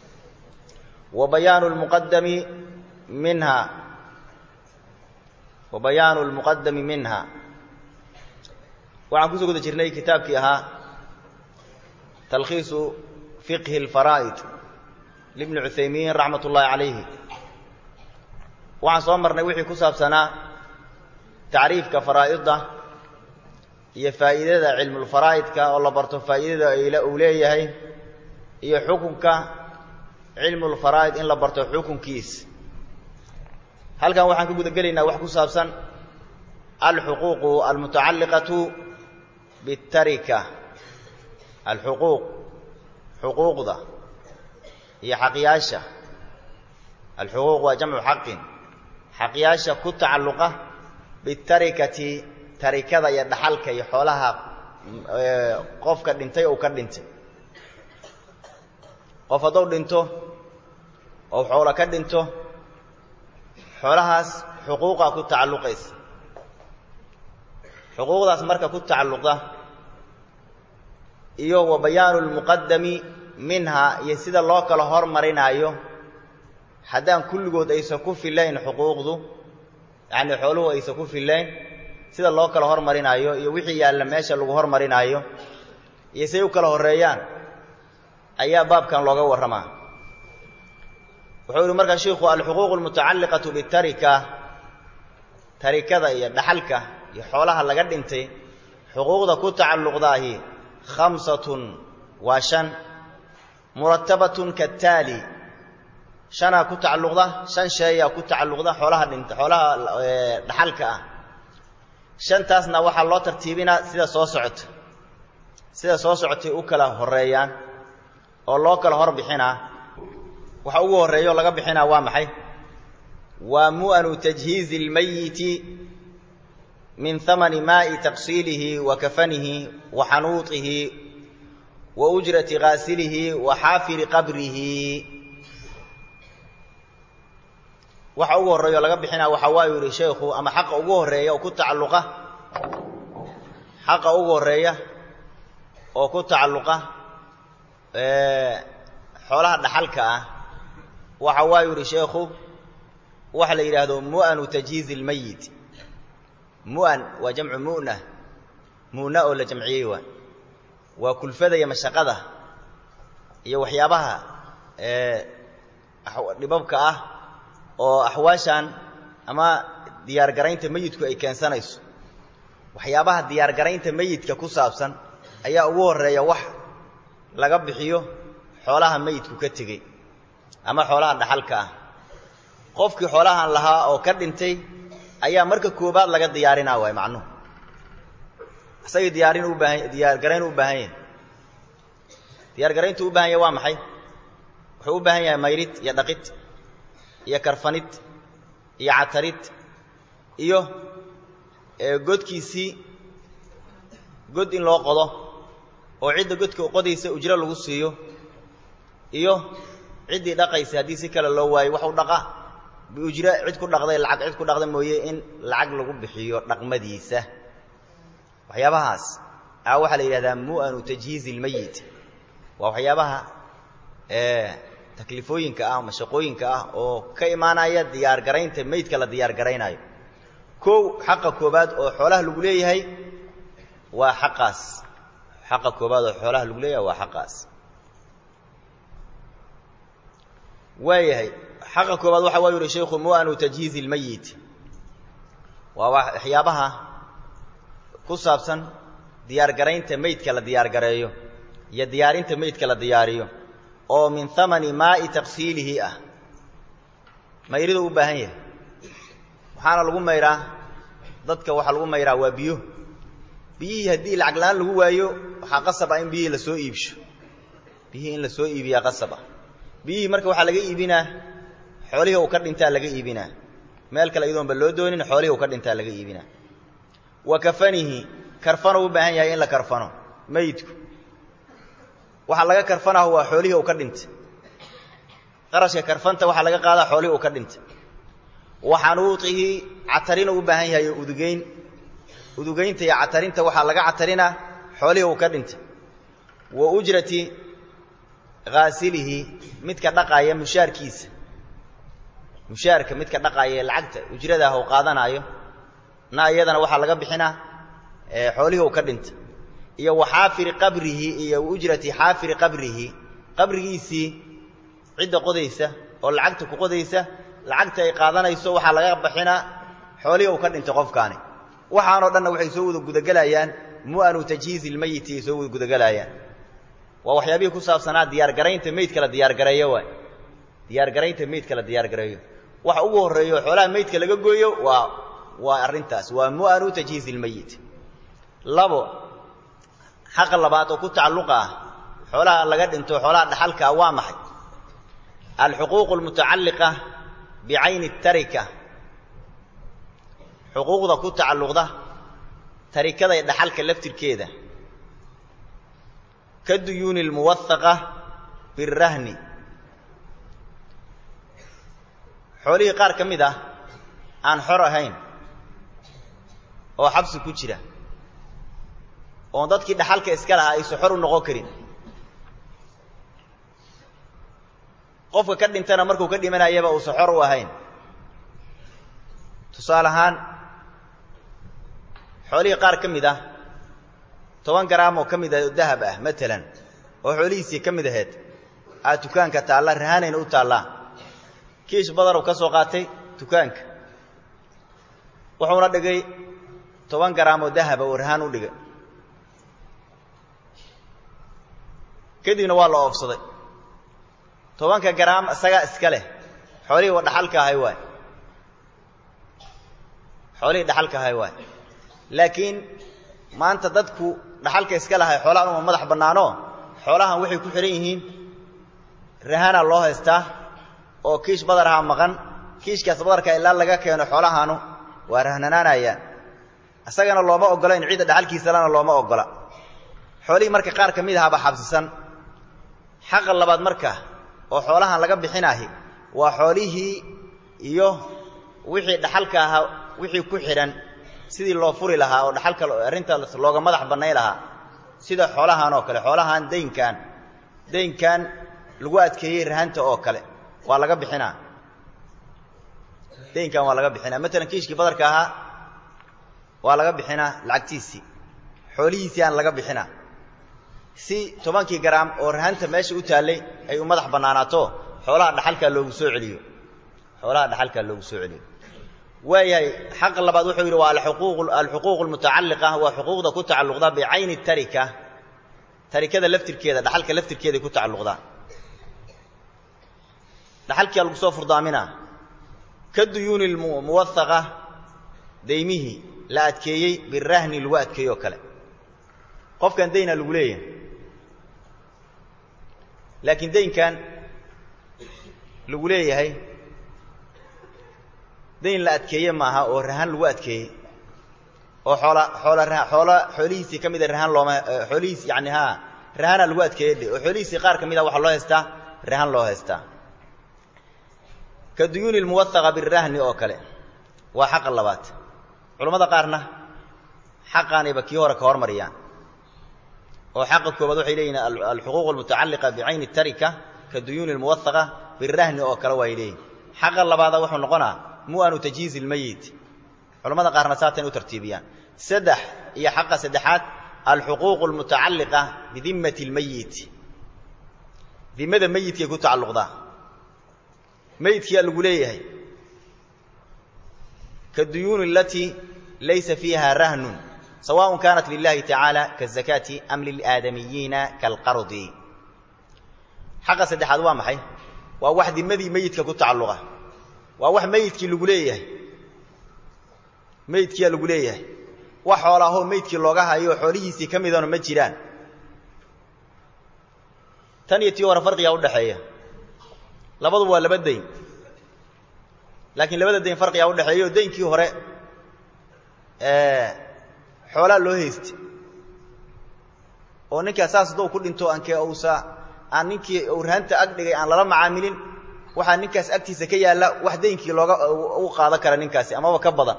wa bayaanu اlmuqadami minha wa bayaanu lmuqadami minha waxaan kusoo guda jirnay kitaabkii ahaa talkhiisu fiqhi اlfaraa'id libni cuthaymiin raxmat ullaahi calayhi waxaan soo marnay wixii ku saabsanaa tacriifka faraa'idda iyo faa'iidada cilmulfaraa'idka oo la barto faa'iidada uu leeyahay iyo xukunka cilmulfaraa'id in la barto xukunkiis halkan waxaan ka guda gelaynaa wax ku saabsan alxuquuqu almutacalliqatu bitarika alxuquuq xuquuqda iyo xaqyaasha alxuquuq waa jamcu xaqin xaqyaasha ku tacalluqa bitarikati tarikada iyo dhaxalka iyo xoolaha qofka dhintay ou ka dhintay qof hadduu dhinto oo xoolo ka dhinto xoolahaas xuquuqa ku tacalluqaysa xuquuqdaas marka ku tacalluqda iyo wa bayaanu lmuqadami minha iyo sida loo kala hormarinaayo haddaan kulligood aysan ku filayn xuquuqdu yacnii xooluhu aysan ku filayn sida loo kala hormarinaayo iyo wixii yaalla meesha lagu hormarinaayo iyo say u kala horreeyaan ayaa baabkan looga warramaa wuxuu yihi markaa shiikhu alxuquuq almutacalliqatu bitarika tarikada iyo dhaxalka iyo xoolaha laga dhintay xuquuqda ku tacalluqdaahi khamsatun waa shan muratabatun kataali shanaa ku tacalluqda shan sheeyaa ku tacalluqda xoolaha dhinta xoolaha dhaxalka ah shantaasna waxaa loo tartiibinaa sida soo socota sida soo socotay u kala horreeyaan oo loo kala hor bixinaa waxa ugu horreeyo laga bixinaa waa maxay waa mu'anu tajhiizi اlmayiti min hamani maa'i taqsiilihi wa kafanihi wa xanuutihi wa ujrati ghaasilihi wa xaafiri qabrihi waxa ugu horreeyo laga bixinaa waxaa waayu yihi sheekhu ama xaqa ugu horreeya oo ku tacalluqa xaqa ugu horreeya oo ku tacalluqa xoolaha dhaxalka ah waxa waa yihi sheekhu waxa la yidhaahdo mu'anu tajhiizi اlmayit mu'an waa jamcu mu'na mu'na oo la jamciyey waa waa kulfada iyo mashaqada iyo waxyaabaha dhibabka ah oo axwaashan ama diyaargaraynta meyidku ay keensanayso waxyaabaha diyaargaraynta meyidka ku saabsan ayaa ugu horreeya wax laga bixiyo xoolaha meyidku ka tegey ama xoolaha dhaxalka ah qofkii xoolahan lahaa oo ka dhintay ayaa marka koobaad laga diyaarinaa waay macnuhu isagii diyaarin u baahan diyaargarayn u baahan yahay diyaargarayntu u baahan yahay waa maxay wuxuu u baahan yahay mayrid iyo dhaqid iyo karfanid iyo catarid iyo godkiisii god in loo qodo oo cidda godka qodaysa ujro lagu siiyo iyo ciddii dhaqaysa haddii si kale loo waayo wax u dhaqa biujro cid ku dhaqday lacag cid ku dhaqda mooye in lacag lagu bixiyo dhaqmadiisa waxyaabahaas a waxaa la yidhahdaa mu'anu tajhiizi ilmeyit waa waxyaabaha taklifooyinka ah mashaqooyinka ah oo ka imaanaya diyaargaraynta meydka la diyaargaraynaayo kow xaqa koobaad oo xoolaha lagu leeyahay waa xaqaas xaqa koobaad oo xoolaha lagu leeyahay waa xaqaas waayahay xaqa koobaad waxa waa yihi sheikhu mu'anu tajhiizi ilmeyit waa waxyaabaha ku saabsan diyaargaraynta meydka la diyaargareeyo iyo diyaarinta meydka la diyaariyo oo min hamani maa'i taqsiilihi ah mayridu u baahan yahay waxaana lagu mayraa dadka waxaa lagu mayraa waa biyo biyihii haddii lacag la-aan lagu waayo waxaa qasab ah in biyihii lasoo iibsho biyihii in lasoo iibiyaa qasab ah biyihii marka waxaa laga iibinaa xoolihii uu ka dhintaa laga iibinaa meel kale iyadoonba loo doonin xoolihii uu ka dhintaa laga iibinaa wa kafanihi karfano u baahan yahay in la karfano meyidku waxaa laga karfanaho waa xoolihii uu ka dhintay qarashka karfanta waxaa laga qaadaa xoolihii uu ka dhintay wa xanuutihi catarina u baahan yahay udugeyn udugeynta iyo catarinta waxaa laga catarinaa xoolihii uu ka dhintay wa ujrati haasilihi midka dhaqaaya mushaarkiisa mushaarka midka dhaqaaya ee lacagta ujradaah uu qaadanaayo na iyadana waxaa laga bixinaa xoolihii uu ka dhinta iyo wa xaafiri qabrihi iyo ujrati xaafiri qabrihi qabrigiisii cidda qodaysa oo lacagta ku qodaysa lacagta ay qaadanayso waxaa laga bixinaa xoolihii uu ka dhintay qofkaani waxaanoo dhanna waxay soo wada gudagelayaan mu'anu tajhiizi ilmeyiti ay soo wada gudagelayaan waa waxyaabihii ku saabsanaa diyaargaraynta meydka la diyaargareeyo waay diyaargaraynta meydka la diyaargareeyo waxa ugu horreeyo xoolaha meydka laga gooyo waa waa arrintaas waa mu'anu tajhiizi ilmeyit labo xaqa labaad oo ku tacalluqa ah xoolaha laga dhinto xoolaha dhaxalka ah waa maxay alxuquuqu almutacalliqa bicayni tarika xuquuqda ku tacalluqda tarikada ee dhaxalka laftirkeeda ka duyuuni almuwahaqa birahni xoolihii qaar ka mid ah aan xor ahayn oo xabsi ku jira oon dadkii dhaxalka iska lahaa aysan xor u noqon karin qofka ka dhintana markuu ka dhimanayaba uusan xor u ahayn tusaale ahaan xoolihii qaar ka mid ah toban garaam oo ka mid ah oo dahab ah matalan oo xoolihiisii ka mid aheyd aa dukaanka taalla rahanayna u taallaa kiish badanuu ka soo qaatay dukaanka wuxuuna dhigay toban garaam oo dahaba oo rahaan u dhigay kadibna waa la oofsaday tobanka garaam isagaa iska leh xoolihii waa dhaxalka ahay waay xoolihii dhaxalka ahay waay laakiin maanta dadku dhaxalka iska lahay xoolahan uma madax bannaanoo xoolahan waxay ku xidhan yihiin rahanaa loo haystaa oo kiish badarahaa maqan kiishkaas badarka ilaa laga keeno xoolahaanu waa rahnanaanayaan isagana looma oggola in ciidda dhaxalkiisalana looma oggola xoolihii marka qaar ka mid ahaaba xabsisan xaqa labaad marka oo xoolahan laga bixinaahi waa xoolihii iyo wixii dhaxalka ahaa wixii ku xidhan sidii loo furi lahaa oo dhaxalka arrintaas looga madax bannay lahaa sida xoolahan oo kale xoolahan daynkan daynkan lagu adkeeyey rahanta oo kale waa laga bixinaa daynkan waa laga bixinaa matalan kiishkii badarka ahaa waa laga bixinaa lacagtiisii xoolihiisii aan laga bixinaa si tobankii garaam oo rahanta meesha u taallay ay u madax bannaanaato xoolaha dhaxalkaa loogu soo celiyo xoolaha dhaxalkaa loogu soo celiyo waayahay xaqa labaad wuxuu yidhi waa alxuquuq almutacalliqa waa xuquuqda ku tacalluqda bicayni tarika tarikada laftirkeeda dhaxalka laftirkeeday ku tacalluqdaa dhaxalkiyaa lagu soo furdaaminaa ka duyuuni muwahaqa daymihii la adkeeyey birahni lagu adkeeyo oo kale qofkan daynaa lagu leeyahay laakiin daynkan lagu leeyahay dayn la adkeeye maaha oo rahan lagu adkeeyey oo xoola xoola xoola xoolihiisii ka mida rahan looma xoolihiis yani ha rahana lagu adkeeye dhe oo xoolihiisii qaar ka mid a waxaa loo haystaa rahan loo haystaa ka duyuuni lmuwahaqa birahni oo kale waa xaqa labaad culammada qaarna xaqaanayba kii hore ka hormariyaan oo xaqa koobaad waxay leeyihin alxuquuq almutacalliqa bicayni tarika ka duyuuni lmuwahaqa birahni oo kale waay leeyihin xaqa labaada wuxuu noqonaa mu'anu tajhiizi ilmeyit culamada qaarna saatay u tartiibiyaan saddex iyo xaqa saddexaad alxuquuq almutacalliqa bidimmati lmeyit dimada meyidkay ku tacalluqdaa meyidkiyaa lagu leeyahay kadduyuuni alatii laysa fiiha rahnun sawaء kaanat lilahi tacaala kaazakaati am lilaadamiyiina kaalqardi xaqa saddexaad waa maxay waa wax dimadii meyidka ku tacalluqa waa wax meyidkii lagu leeyahay meyidkiyaa lagu leeyahay wax xoolaahoo meydkii looga hayo xoolihiisii ka midana ma jiraan tan iyo tii hore farqigaa udhaxeeya labadu waa laba dayn laakiin labada dayn farqigaa udhaxeeya oo daynkii hore xoolaa loo haystay oo ninkaa saas haddou ku dhinto ankee uusa aan ninkii uu rahanta ag dhigay aan lala macaamilin waxaa ninkaas agtiisa ka yaalla wax daynkii looga u qaadan kara ninkaasi amaba ka badan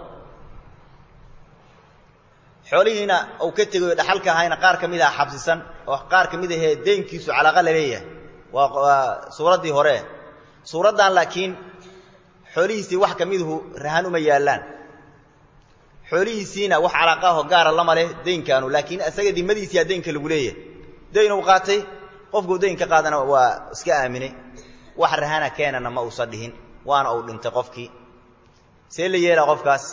xoolihiina uu ka tegayo dhaxalka ahayna qaar ka mid aha xabsisan oo qaar ka mid ahee daynkiisu calaaqa la leeyahay waa waa suuraddii hore suuraddan laakiin xoolihiisii wax ka miduhu rahan uma yaallaan xoolihiisiina wax calaaqaahoo gaara lama leh deynkaanu laakiin isaga dimadiisiyaa deynka lagu leeyahay dayn uu qaatay qofkuu dayn ka qaadana waa iska aaminay wax rahana keenana ma uusan dhihin waana uu dhintay qofkii see la yeelaa qofkaas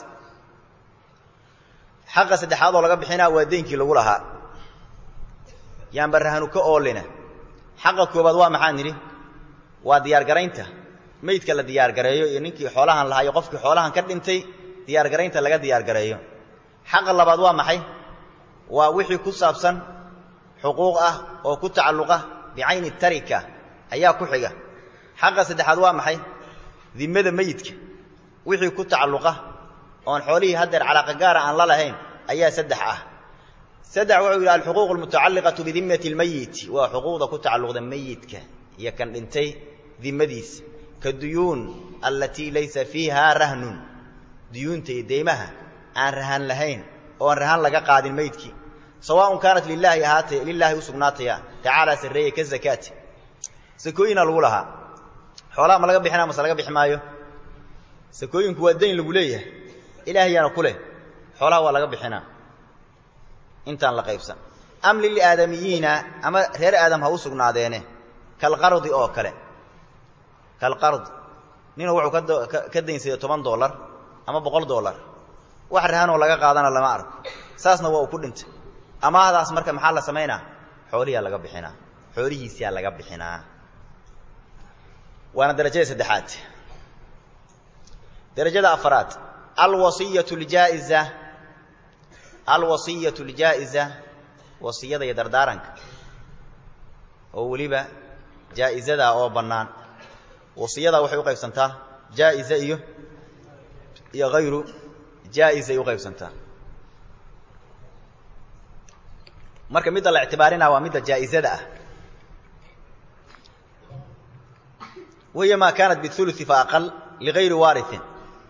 xaqa saddexaad oo laga bixinaa waa deynkii lagu lahaa yaanba rahanu ka oolina xaqa koobaad waa maxaan nidhi waa diyaargaraynta meydka la diyaargareeyo iyo ninkii xoolahan lahaa iyo qofkii xoolahan ka dhintay diyaargaraynta laga diyaargareeyo xaqa labaad waa maxay waa wixii ku saabsan xuquuq ah oo ku tacalluqa bicayni tarika ayaa ku xiga xaqa saddexaad waa maxay dimmada meyidka wixii ku tacalluqa oon xoolihii haddeer calaaqa gaara aan la lahayn ayaa saddex ah saddex wuxuu yidhi alxuquuq almutacalliqatu bidimmati lmeyit waa xuquuqda ku tacalluqda meyidka iyo kan dhintay dimmadiisa ka duyuun allatii laysa fiiha rahnun duyuunta iyo deymaha aan rahan lahayn oon rahan laga qaadin meydkii sawaaun kaanat lilaahi ahaatay lilaahi u sugnaataya tacaalaa sarreeye ka zakaati sakooyina lagu lahaa xoolaha ma laga bixinaa mase laga bixi maayo sakooyinku waa dayn lagu leeyahay ilaahayaana ku leh xoolaha waa laga bixinaa intaan la qaybsan am lilaadamiyiina ama reer aadam ha u sugnaadeene kalqardi oo kale kalqard ninuu wuxuu ka daynsaday toban dollar ama boqol dollar wax rahanoo laga qaadana lama arko saasna waa uu ku dhintay amaahdaas marka maxaa la samaynaa xoolihiyaa laga bixinaa xoolihiisiyaa laga bixinaa waana darajada saddexaad darajada afaraad alwasiyatu ljaa'iza alwasiyatu ljaa'iza wasiyada iyo dardaaranka oo weliba jaa'izadaa oo bannaan wasiyadaa waxay u qaybsantaa jaa'iza iyo iyo hayru jaa'iza ay u qaybsantaa marka midda la ictibaarinaa waa midda jaa'izada ah wahiya maa kaanat biuluثi faaqal ligayri waariثin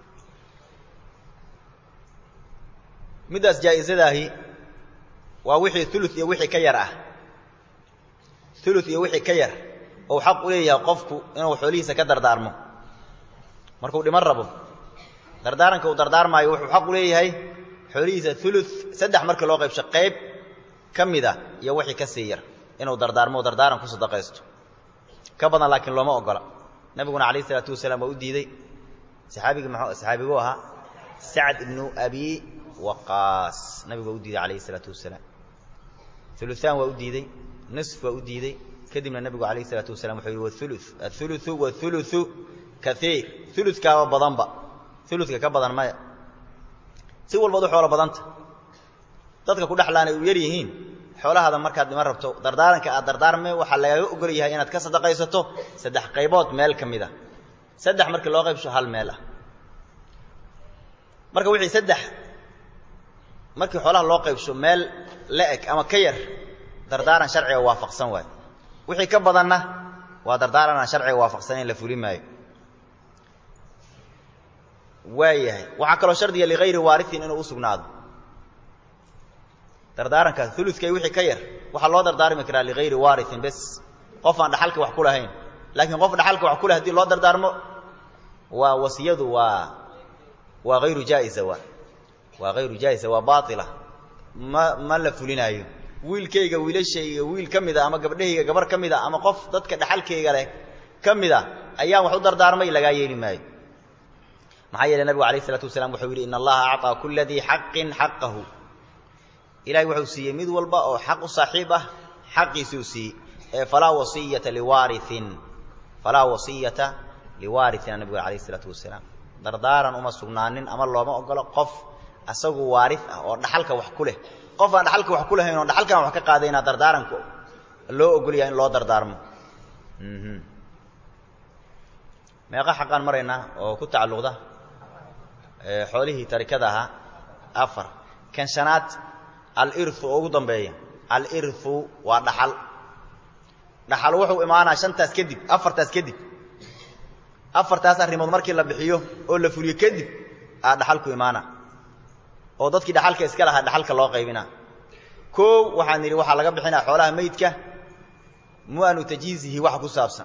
middaas jaa'izadaahi waa wixii ulu iyo wixii ka yar ah ulu iyo wixii ka yar ou xaq u leeyahay qofku inuu xoolihiisa ka dardaarmo markuu dhiman rabo dardaaranka uu dardaarmaayo wuxuu xaq u leeyahay xoolihiisa ulu saddex markii loo qaybsho qayb ka mida iyo wixii ka sii yar inuu dardaarmo o dardaaran ku sadaqaysto ka badan laakiin looma ogola nabiguna calayh isalaatu wasalaam waa u diiday saxaabigii mxuu saxaabiguu ahaa sacd ibnu abi waqaas nabigu waa u diiday calayh isalaatu wasalaam uluaan waa u diiday nisf waa u diiday kadibna nebigu calayh isalaatu wasalam wuxuu yidhi waulu auluu wauluu kaiir uludkaaba badanba uludka ka badan maya si walbaad u xoolo badanta dadka ku dhexlaanay u yar yihiin xoolahaada markaad dhiman rabto dardaaranka aad dardaarme waxaa lagaaga ogol yahay inaad ka sadaqaysato saddex qaybood meel ka mid a saddex markii loo qaybsho hal meel ah marka wixii saddex markii xoolaha loo qaybsho meel la-eg ama ka yar dardaaran sharciga waafaqsan waayo wixii ka badanna waa dardaaran aan sharciga waafaqsanayn la fuli maayo waayahay waxaa kaloo shardiga ligayri waariin inuu u sugnaado dardaarankaas ulukay wixii ka yar waxaa loo dardaarmi karaa ligayri waariin bes qof aan dhaxalka wax ku lahayn laakiin qof dhaxalka wax ku leh hadii loo dardaarmo waa wasiyadu waa waa hayru jaa'iza waa waa hayru jaa'iza waa baaila ma ma la fulinaayo wiilkayga wiilashayga wiil ka mida ama gabdhahayga gabar ka mida ama qof dadka dhaxalkayga leh ka mida ayaan wax u dardaarmay lagaa yeeli maayo maxaa yeele nabigu alayh isalaatu wasalaam wuxuu yidhi in allaha acطaa kula dii xaqin xaqahu ilahay wuxuu siiyey mid walba oo xaq u saaxiib ah xaqiisuu siiyey ee falaa wasiyata liwaariin falaa wasiyata liwaariina nabigu alayh isalaatu wasalaam dardaaran uma sugnaanin ama looma ogolo qof asagu waari ah oo dhaxalka wax ku leh qof aan dhaxalka wax ku lahayn oo dhaxalkan wax ka qaadayna dardaaranku loo ogolyaha in loo dardaarmo meeqa xaqaan maraynaa oo ku tacalluqda xoolihii tarikada ahaa afar kan shanaad aliru oo ugu dambeeya aliru waa dhaxal dhaxal wuxuu imaanaa shantaas kadib afartaas kadib afartaas arrimood markii la bixiyo oo la fuliyo kadib aa dhaxalku imaana oo dadkii dhaxalka iska lahaa dhaxalka loo qaybina koow waxaan nidhi waxaa laga bixinaa xoolaha meydka mu'anu tajhiizihi waxa ku saabsan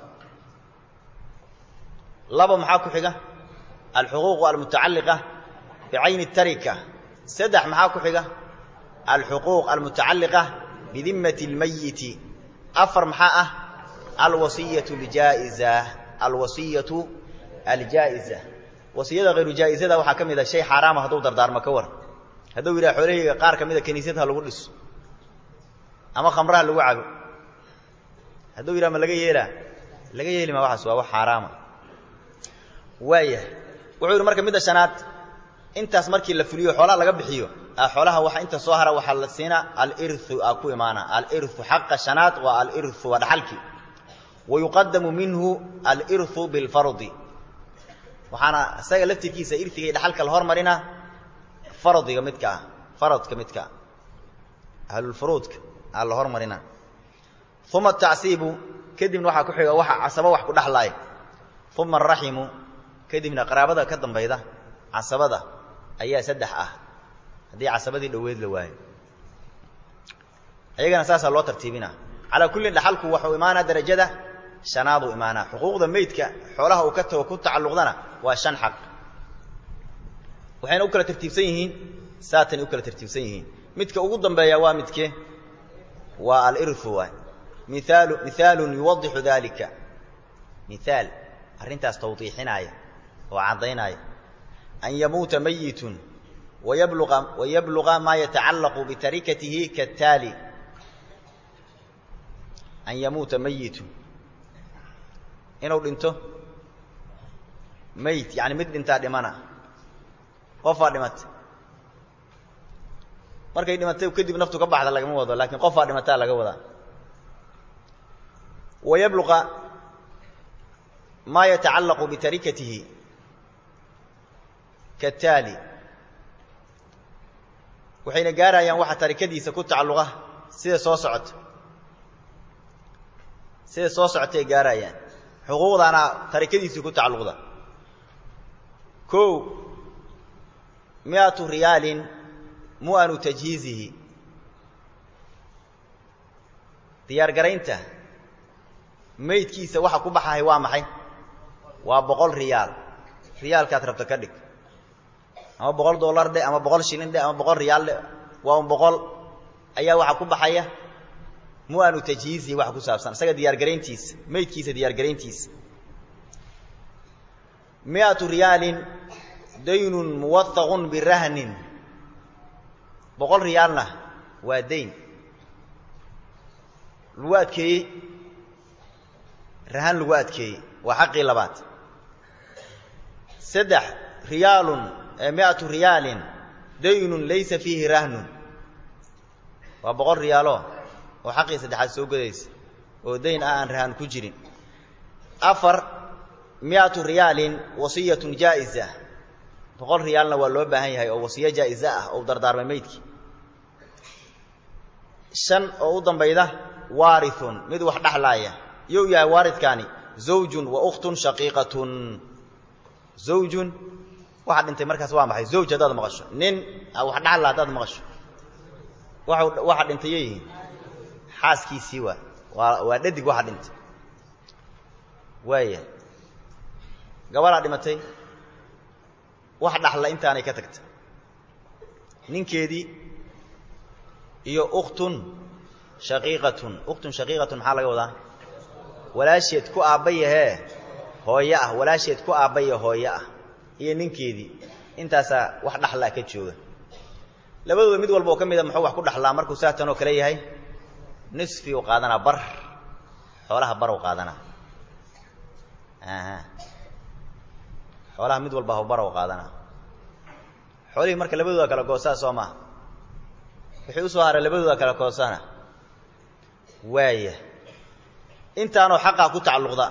laba maxaa ku xiga alxuquuqu almutacalliqa bicayni tarika saddex maxaa ku xiga alxuquuq almutacalliqa bidimmati اlmayiti afar maxaa ah alwasiyatu اljaa'iza alwasiyatu aljaa'iza wasiyada hayru jaa'izada waxaa ka mid a shay xaaraama hadduu dardaarmo ka war hadduu yidhaha xoolahayga qaar ka mida kiniisad ha lagu dhiso ama khamraha lagu cabo hadduu yidhaha ma laga yeelaa laga yeeli maa waxaas waa wax xaaraama waayahay wuxuu yidhi marka midda shanaad intaas markii la fuliyo xoolaha laga bixiyo xoolaha waxa inta soo hara waxaa la siinaa alirthu aa ku imaana alirthu xaqa shanaad waa alirthu waa dhaxalkii wa yuqadamu minhu alirthu bilfardi waxaana isaga laftirkiisa irtiga iyo dhaxalka la hormarina fardiga midka ah faradka midka ah ahlulfuruudka aa la hormarina uma atacsiibu kadibna waxaa ku xiga waxa casabo wax ku dhexlaaya uma araximu kadibna qaraabada ka dambayda casabada ayaa saddex ah haddii casabadii dhoweed la waayo ayagana saasaa loo tartiibina calaa kullin dhaxalku waxuu imaanaa darajada shanaaduu imaanaa xuquuqda meydka xoolaha uu ka tago ku tacalluqdana waa shan xaq waxayna u kala tartiibsan yihiin saatani u kala tartiibsan yihiin midka ugu dambeeya waa midke waa alirthu waay miaalu mihaalun yuwadixu dalika mihaal arrintaas tawdiixinaaya oo caddaynaya an yamuuta mayitun wayabluqa wayabluqa maa yatacallaqu bitarikatihi kaataali an yamuuta mayitun inuu dhinto mayit yani mid dhintaa dhimana qofaa dhimatay markay dhimatay kadib naftu ka baxda lagama wado laakiin qofaa dhimataa laga wadaa wayabluqa maa yatacallaqu bitarikatihi kaataali waxayna gaarayaan waxa tarikadiisa ku tacalluqa sida soo socota sida soo socotay gaarayaan xuquuqdaana tarikadiisii ku tacalluqda kow miatu riyaalin mu'anu tajhiizihi diyaargaraynta meydkiisa waxa ku baxahay waa maxay waa boqol riyaal riyaalkaad rabta ka dhig ama boqol dollar dhe ama boqol shilin dhe ama boqol riyaal dhe waa un boqol ayaa waxaa ku baxaya mu'anu tajhiizihi waxa ku saabsan isaga diyaargarayntiisa meydkiisa diyaargarayntiisa miatu riyaalin daynun muwathaqun birahnin boqol riyaalna waa dayn lagu adkeeyey rahan lagu adkeeyey waa xaqii labaad saddex riyaalun miatu riyaalin daynun laysa fiihi rahnun waa boqol riyaalo oo xaqii saddexaad soo godaysa oo dayn ah aan rahan ku jirin afar miatu riyaalin wasiyatun jaa'iza boqol riyaalna waa loo baahan yahay oo wasiyo jaa'ize ah oo dardaarmay meydkii shan oo u dambayda waarithun mid wax dhexlaaya you yahay waaridkaani zawjun wa ukhtun shaqiiqatun zawjun waxa dhintay markaas waa maxay zawj haddaad maqasho nin wax dhexla haddaad maqasho wa waxa dhintay yo yihiin xaaskiisii waa waa waa dhadig waxa dhintay waaya gabadaa dhimatay wax dhaxla intaanay ka tagta ninkeedii iyo ukhtun shaqiiqatun ukhtun shaqiiqatun maxaa laga wadaa walaasheed ku aabbayahee hooyo ah walaasheed ku aabbaya hooyo ah iyo ninkeedii intaasaa wax dhaxlaa ka jooga labadooda mid walba oo ka mida muxuu wax ku dhaxlaa markuu saatan oo kale yahay nisfi u qaadanaa bar xoolaha bar u qaadanaa xoolaha mid walba hbar u qaadanaa xoolihii marka labadooda kala goosaa soo maha wixii usoo haray labadooda kala goosana waaya intaanoo xaqaa ku tacalluqda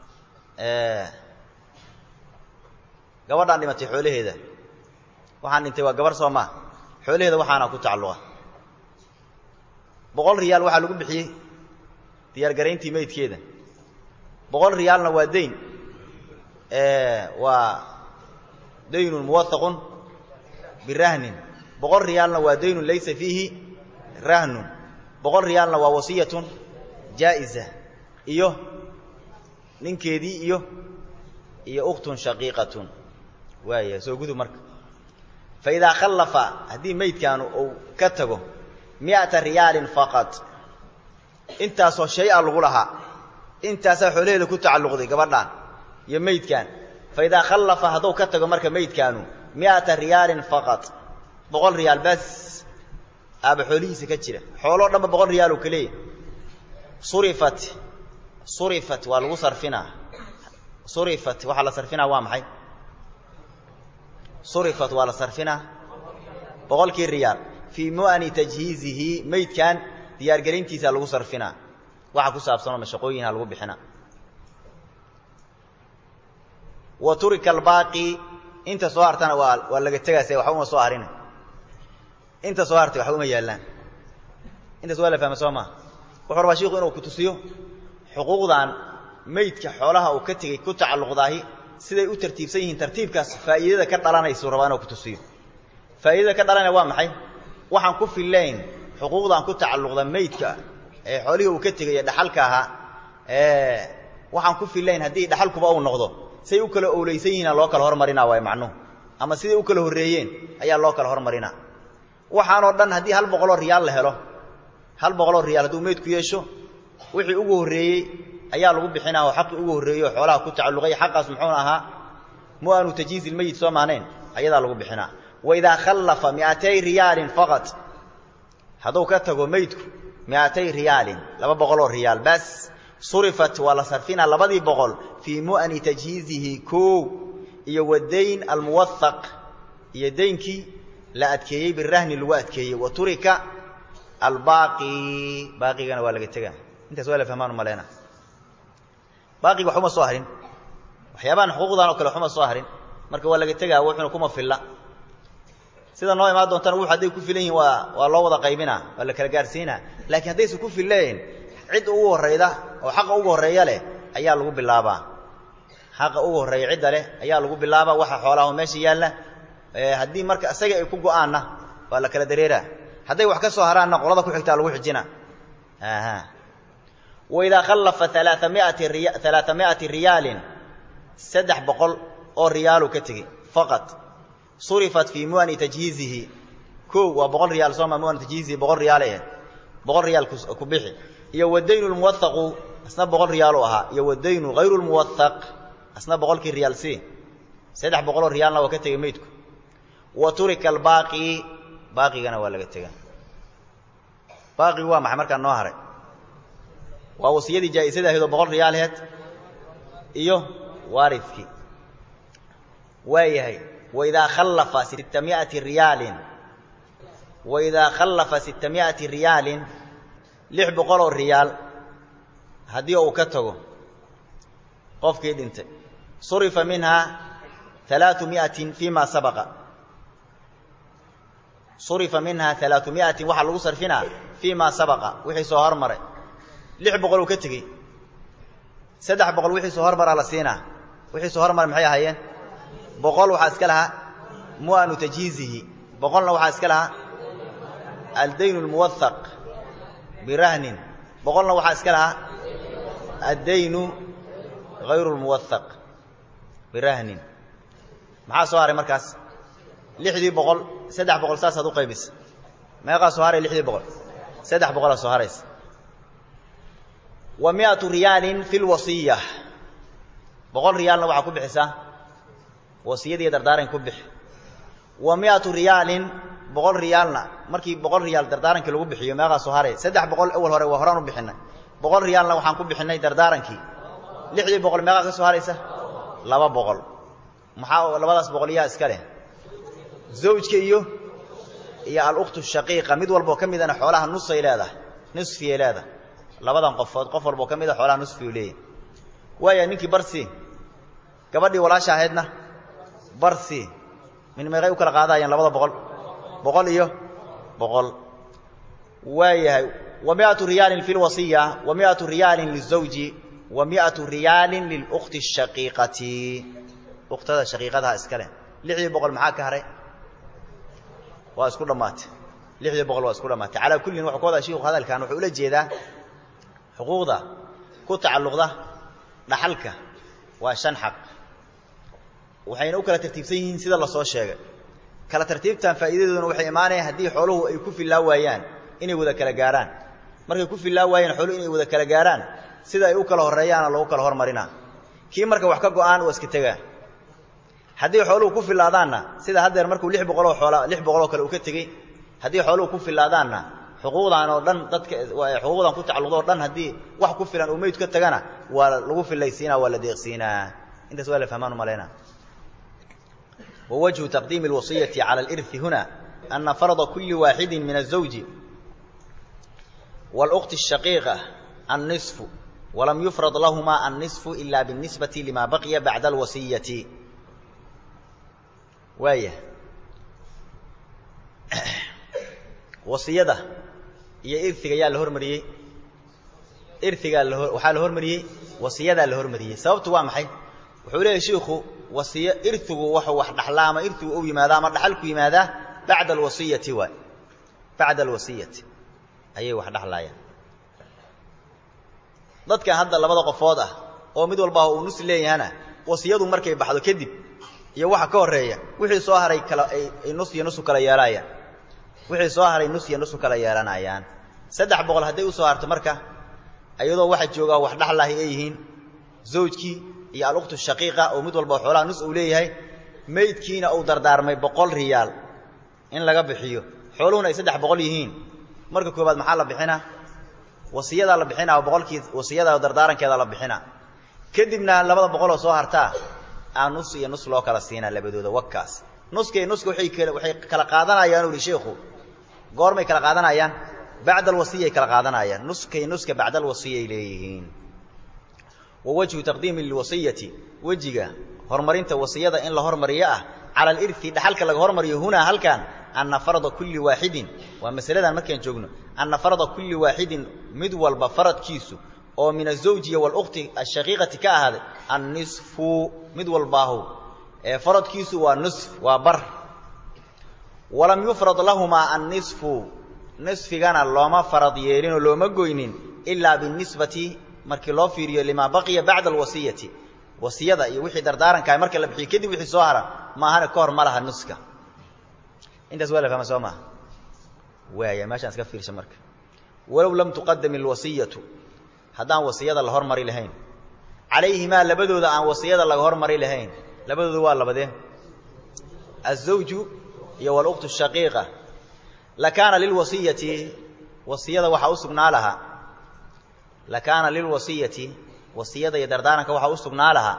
gabadhaan dhimatay xoolaheeda waxaan dhintay waa gabar soo maa xoolaheeda waxaana ku tacalluqa boqol riyaal waxaa lagu bixiyey diyaargarayntii meydkeeda boqol riyaalna waa dayn waa daynun muwathaqun birahnin boqol riyaalna waa daynun laysa fiihi rahnun boqol riyaalna waa wasiyatun jaa'iza iyo ninkeedii iyo iyo ukhtun shaqiiqatun waaya soo gudub marka fa idaa khallafa haddii meydkaanu uu ka tago mi'ata riyaalin faqad intaasoo shay a lagu lahaa intaasaa xoolaheeda ku tacalluqday gabadhaan iyo meydkaan fa idaa khallafa hadduu ka tago marka meydkaanu mi'ata riyaalin faqad boqol riyaal bas aaba xoolihiisa ka jira xooloo dhanba boqol riyaal oo kaleeya surifat surifat waa lagu sarfinaa surifat waxaa la sarfinaa waa maxay surifat waa la sarfinaa boqolkii riyaal fii mu'ani tajhiizihi meydkan diyaargelintiisa lagu sarfinaa waxa ku saabsanoo mashaqooyinha lagu bixina wa turika albaaqi inta soo hartana waa waa laga tegaase waxba uma soo harina inta soo hartay waxba uma yaallaan intaas waa la fahma soo maa wuxuu rabaa shiku inuu ku tusiyo xuquuqdan meydka xoolaha uu ka tegey ku tacalluqdaahi siday u tartiibsan yihiin tartiibkaas faa'iidada ka dhalanaysu rabaa inuu ku tusiyo faa'iidada ka dhalanaya waa maxay waxaan ku fillayn xuquuqdan ku tacalluqda meydka ee xoolihii uu ka tegay ee dhaxalka ahaa ee waxaan ku fillayn haddii dhaxalkuba uu noqdo say u kala owleysan yihiina loo kala hormarinaa waay macnuhu ama siday u kala horreeyeen ayaa loo kala hormarinaa waxaanoo dhan haddii hal boqoloo riyaal la helo hal boqoloo riyaal hadduu meydku yeesho wixii ugu horreeyey ayaa lagu bixinaa oo xaqii ugu horreeyey oo xoolaha ku tacalluqay xaqaas muxuuna ahaa mu'anu tajhiizi ilmeyit soo maanayn ayadaa lagu bixinaa wa idaa khallafa mi'atay riyaalin faqad hadduu ka tago meydku mi'atay riyaalin laba boqoloo riyaal bas surifat waa la sarfinaa labadii boqol fii mu'ani tajhiizihi koow iyo wadayn almuwahaq iyo daynkii la adkeeyey birahni lagu adkeeyey wa turika albaaqi baaqigana waa laga tegaa intaas waa la fahmaan umaleyna baaqiga waxuma soo harin waxyaabahan xuquuqdan oo kale waxuma soo harin marka waa laga tegaa wuxuna kuma filla sida noo imaan doontana wux hadday ku filan yihin waa waa loo wada qaybinaa waa la kala gaarsiinaa laakiin haddaysan ku fillayn cid ugu horrayda oo xaqa ugu horreeya leh ayaa lagu bilaabaa xaqa ugu horreeya cidda leh ayaa lagu bilaabaa waxa xoolaha meesha yaalla haddii marka isaga ay ku go'aanna waa la kala dareeraa hadday wax ka soo haraanna qolada ku xigtaa lagu xijina waidaa khallafa alaaamiati alaaa mi'ati riyaalin saddex boqol oo riyaaluu ka tegey faqad surifat fii mu'ani tajhiizihi kow waa boqol riyaal sooma mu'ani tajhiizihi boqol riyaal eh boqol riyaal ku bixi iyo wadaynu lmuwahaqu asna boqol riyaalu ahaa iyo wadaynu hayru lmuwahaq asna boqolkii riyaal si saddex boqoloo riyaalna waa ka tegey meydku wa turika albaaqi baaqigana waa laga tegaa baaqigu waa maxay markaa noo haray waa wasiyadii jaa'isada ahayd oo boqol riyaal aheed iyo waaridkii waa yahay waidaa khallafa sitta mi'ati riyaalin waidaa khallafa sitta mi'ati riyaalin lix boqoloo riyaal haddii uu ka tago qofkii dhintay surifa minhaa alaau mi'atin fii ma sabaqa surifa minhaa alaau mi'atin waxaa lagu sarfinaa fii ma sabaqa wixii soo hormaray lix boqol uu ka tegey saddex boqol wixii soo hormaraa la siinaa wixii soo hormaray maxay ahaayeen boqol waxaa iska lahaa mu'anu tajhiizihi boqolna waxaa iska lahaa aldayn lmuwahaq birahnin boqolna waxaa iska lahaa addaynu hayru lmuwahaq birahnin maxaa soo haray markaas lixdii boqol saddex boqol saasaad u qaybisa meeqaa soo haray lixdii boqol saddex boqolaa soo haraysa wa mi'atu riyaalin fi lwasiya boqol riyaalna waxaa ku bixisaa wasiyadii dardaaran ku bixi wa mi'atu riyaalin boqol riyaalna markii boqol riyaal dardaarankii lagu bixiyo meeqaa soo haray saddex boqol awal hore waa horaan u bixinay boqol riyaalna waxaan ku bixinay dardaarankii lixdii boqol meeqaa ka soo haraysa laba boqol maxaa labadaas boqol yaa iska leh zawjka iyo iyo alukhtu shaqiiqa mid walboo ka midana xoolaha nusay leedahay nusfiyay leedahay labadan qofood qof walboo ka mida xoolaha nusfiyu leeyahy waaya ninkii barsi gabadhii walaasha ahaydna barsi min meeqay u kala qaadayeen labada boqol boqol iyo boqol waayahay wa mi'atu riyaalin fi lwasiya wa mi'atu riyaalin lizawji wa mi'atu riyaalin lilukhti shaqiiqati ukhtada shaqiiqadaha iska leh lixdii boqol maxaa ka haray waa isku dhammaatay lixdii boqol waa isku dhammaatay calaa kullin wuxuu ka wadaa shiiku hadalkan wuxuu ula jeedaa xuquuqda ku tacalluqda dhaxalka waa shan xaq waxayna u kala tartiibsan yihiin sida lasoo sheegay kala tartiibtan faa'iidadooduna waxay imaanayaan haddii xooluhu ay ku fillaa waayaan inay wada kala gaarhaan markay ku fillaa waayaan xooluhu inay wada kala gaarhaan sida ay u kala horreeyaana lagu kala hormarinaa kii marka wax ka go'aan waa iska tegaa haddii xooluhu ku fillaadaanna sida haddeer markuu lix boqoloo xoola lix boqoloo kale uu ka tegey haddii xooluhu ku fillaadaanna xuquuqdan oo dhan dadka xuquuqdan ku tacalluqdo o dhan haddii wax ku filan uu meyd ka tagana waa lagu fillaysiinaa waa la deeqsiinaa intaas waa la fahmaan u malaynaa ووجه تقديم الوصية على الإرث هنا أن فرض كل واحد من الزوج والأخت الشقيقة النصف ولم يفرض لهما النصف إلا بالنسبة لما بقي بعد الوصية وايه wasiyada iyo irtiga yaa la hormariyey irtigaa waxaa la hormariyey wasiyadaa la hormariyey sababtu waa maxay wuxuu leeyahy shiikhu wasiy irtigu waxuu wax dhaxlaa ama irtigu u yimaadaa ama dhaxalku yimaadaa bacda alwasiyati waay bacda alwasiyati ayay wax dhaxlaayaan dadkan hadda labada qofood ah oo mid walba uu nus leeyahana wasiyadu markay baxdo kadib iyo waxa ka horreeya wixii soo haray kala ay nus iyo nusu kala yeelaayaan wixii soo haray nus iyo nusu kala yeelanayaan saddex boqol hadday u soo harto marka iyadoo waxa joogaa wax dhaxlahay ay yihiin zawjkii iyo alukhtu shaqiiqa oo mid walba xoolaha nus uu leeyahay meydkiina uu dardaarmay boqol riyaal in laga bixiyo xooluhuna ay saddex boqol yihiin marka koobaad maxaa la bixinaa wasiyadaa la bixinaa oo boqolkii wasiyada dardaarankeeda la bixinaa kadibna labada boqoloo soo hartaa aa nus iyo nus loo kala siinaa labadooda wakaas nuska iyo nuska waay kal waxay kala qaadanayaan u ihi sheikhu goormay kala qaadanayaan bacda alwasiyay kala qaadanayaan nuskay nuska bacda alwasiyay leeyihiin wa wajhu taqdiimi lwasiyati wejiga horumarinta wasiyada in la hormariyo ah cala alirthi dhaxalka laga hormariyo hunaa halkan anna farda kulli waaxidin waa masaladan markaan joogno anna farda kulli waaxidin mid walba faradkiisu oo min azawjiya walukhti ashaqiiqati ka ahaaday annisfu mid walbaahu ee faradkiisu waa nusf waa bar walam yufrad lahumaa annisfu nisfigana looma farad yeelinoo looma goynin ilaa binisbati markii loo fiiriyo limaa baqiya bacda alwasiyati wasiyada iyo wixii dardaarankaah marka la bixiyo kadib wixii soo hara maahane ka hor ma laha nuska intaas waa la fahma soo maha waaya meeshaan iska fiirsha marka walow lam tuqadam alwasiyatu haddaan wasiyada la hormari lahayn calayhimaa labadooda aan wasiyada laga hormari lahayn labadooda waa labadee azawju iyo walukhtu shaqiiqa lakaana lilwasiyati wasiyada waxaa u sugnaa lahaa lakaana lilwasiyati wasiyada iyo dardaaranka waxaa u sugnaa lahaa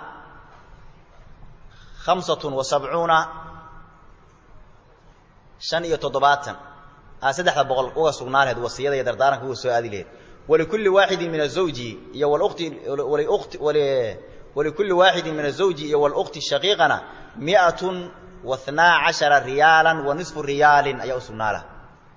khamsatun wa sabcuuna shan iyo toddobaatan aa saddexda boqol uga sugnaa laheed wasiyada iyo dardaaranka uga soo aadi laheed walikulli waaxidin min azawji iyo walukhti waliukhti walikulli waaxidin min azawji iyo walukhti shaqiiqana miatun wa hnaa cashara riyaalan wa nisfu riyaalin ayaa u sugnaa laha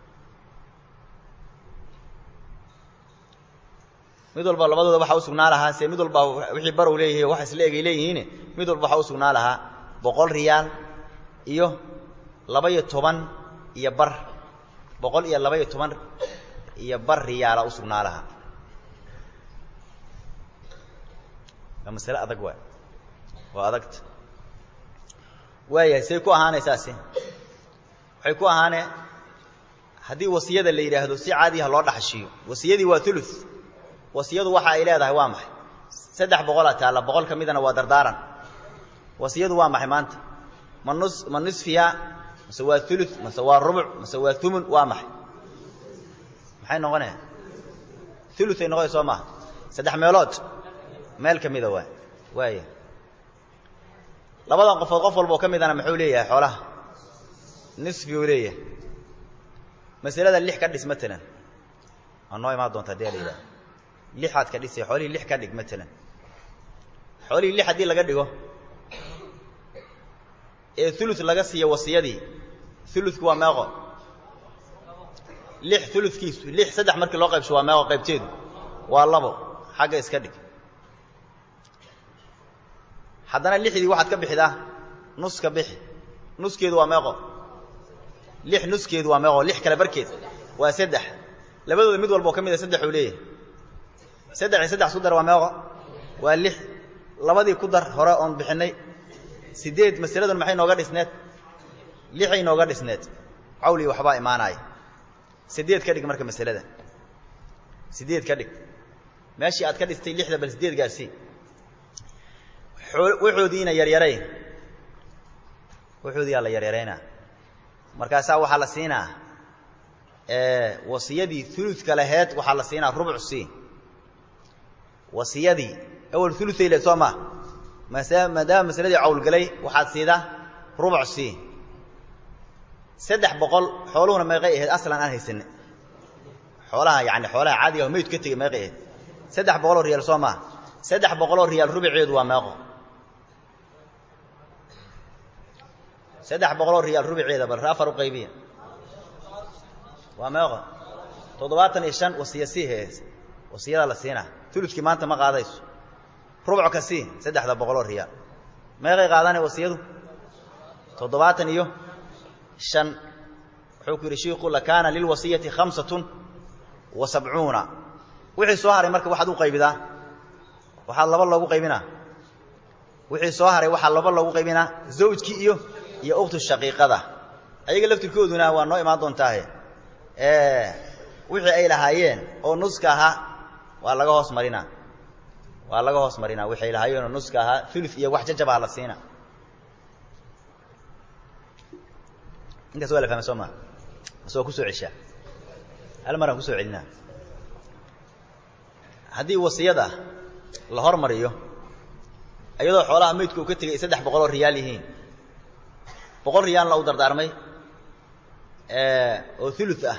mid walba labadooda waxaa u sugnaa lahaa se mid walba wixii barow leeyahay wax isla egay leeyihiine mid walba waxaa u sugnaa lahaa boqol riyaal iyo laba-iyo toban iyo bar boqol iyo laba-iyo toban iyo bar riyaala u sugnaa lahaa waa masale adag waay waa adagta waayahay say ku ahaanaysaasi waxay ku ahaanee haddii wasiyada la yidhaahdo si caadiha loo dhaxashiiyo wasiyadii waa ulu wasiyadu waxa ay leedahay waa maxay saddex boqolaa taalla boqol ka midana waa dardaaran wasiyadu waa maxay maanta ma nus ma nisfiya mase waa ulu mase waa rubuc mase waa umun waa maxay maxay noqonaya uluay noqonay soo maaha saddex meelood meel ka mida waay waaya labadan qofood qof walba oo ka midana muxuu leeyahay xoolaha nisfi uu leeyahay masalada lix ka dhis matalan waa noo imaan doonta hadii la yidhaha lixaad ka dhisay xoolihii lix ka dhig matalan xoolihii lix haddii laga dhigo ee ulu laga siiyo wasiyadii uludku waa meeqo lix uludkiisu lix saddex markii loo qaybsho waa meeqo qaybteedu waa labo xagga iska dhig haddana lixdii waxaad ka bixidaa nuska bixi nuskeedu waa meeqo lix nuskeedu waa meeqo lix kale barkeed waa saddex labadooda mid walba oo ka mid a saddex uu leeyahay saddex iyo saddex isku dar waa meeqo waa lix labadii ku dar hore oon bixinnay sideed masaladan maxay nooga dhisneed lixay nooga dhisneed cawli waxbaa imaanaya siddeed ka dhig marka masalada siddeed ka dhig meeshii aad ka dhistay lixda bal siddeed gaarsii waxoodiina yaryarayn waxoodiyaa la yaryaraynaa markaasaa waxaa la siinaa wasiyadii uludka laheed waxaa la siinaa rubuc c wasiyadii awal ulutay le soo maa maadaama masaladii cawlgalay waxaad siidaa rubuc c saddex boqol xooluhuna meeqay ahayd aslan aan haysane xoolaha yani xoolaha caadiga ah maydku ka tegey meeqay ahayd saddex boqoloo riyaal soo maa saddex boqoloo riyaal rubuceedu waa meeqo saddex boqoloo riyaal rubuceeda bal afar u qaybiya waa meeqo toddobaatan iyo shan wasiya sii hees wasiyada la siinaa uludkii maanta ma qaadayso rubc ka sii saddexda boqoloo riyaal meeqay qaadane wasiyadu toddobaatan iyo shan wuxuu ku yidhi shiiku lakaana lilwasiyati khamsatun wa sabcuuna wixii soo haray marka waxaad u qaybidaa waxaad laba loogu qaybinaa wixii soo haray waxaa laba loogu qaybinaa zawjkii iyo iyo ukhtu shaqiiqada ayaga laftirkooduna waa noo imaan doontaahe wixii ay lahaayeen oo nuska ahaa waa laga hoos marinaa waa laga hoos marinaa wixii ay lahaayeen oo nuska ahaa ulu iyo wax jajabaa la siina intaas waa la fahmay soo maa mase waa kusoo ceshaa hal maraan kusoo celinaa haddii wasiyada la hormariyo iyadoo xoolaha maydku uu ka tegay saddex boqoloo riyaal yihiin boqol riyaalna u dardaarmay oo ulu ah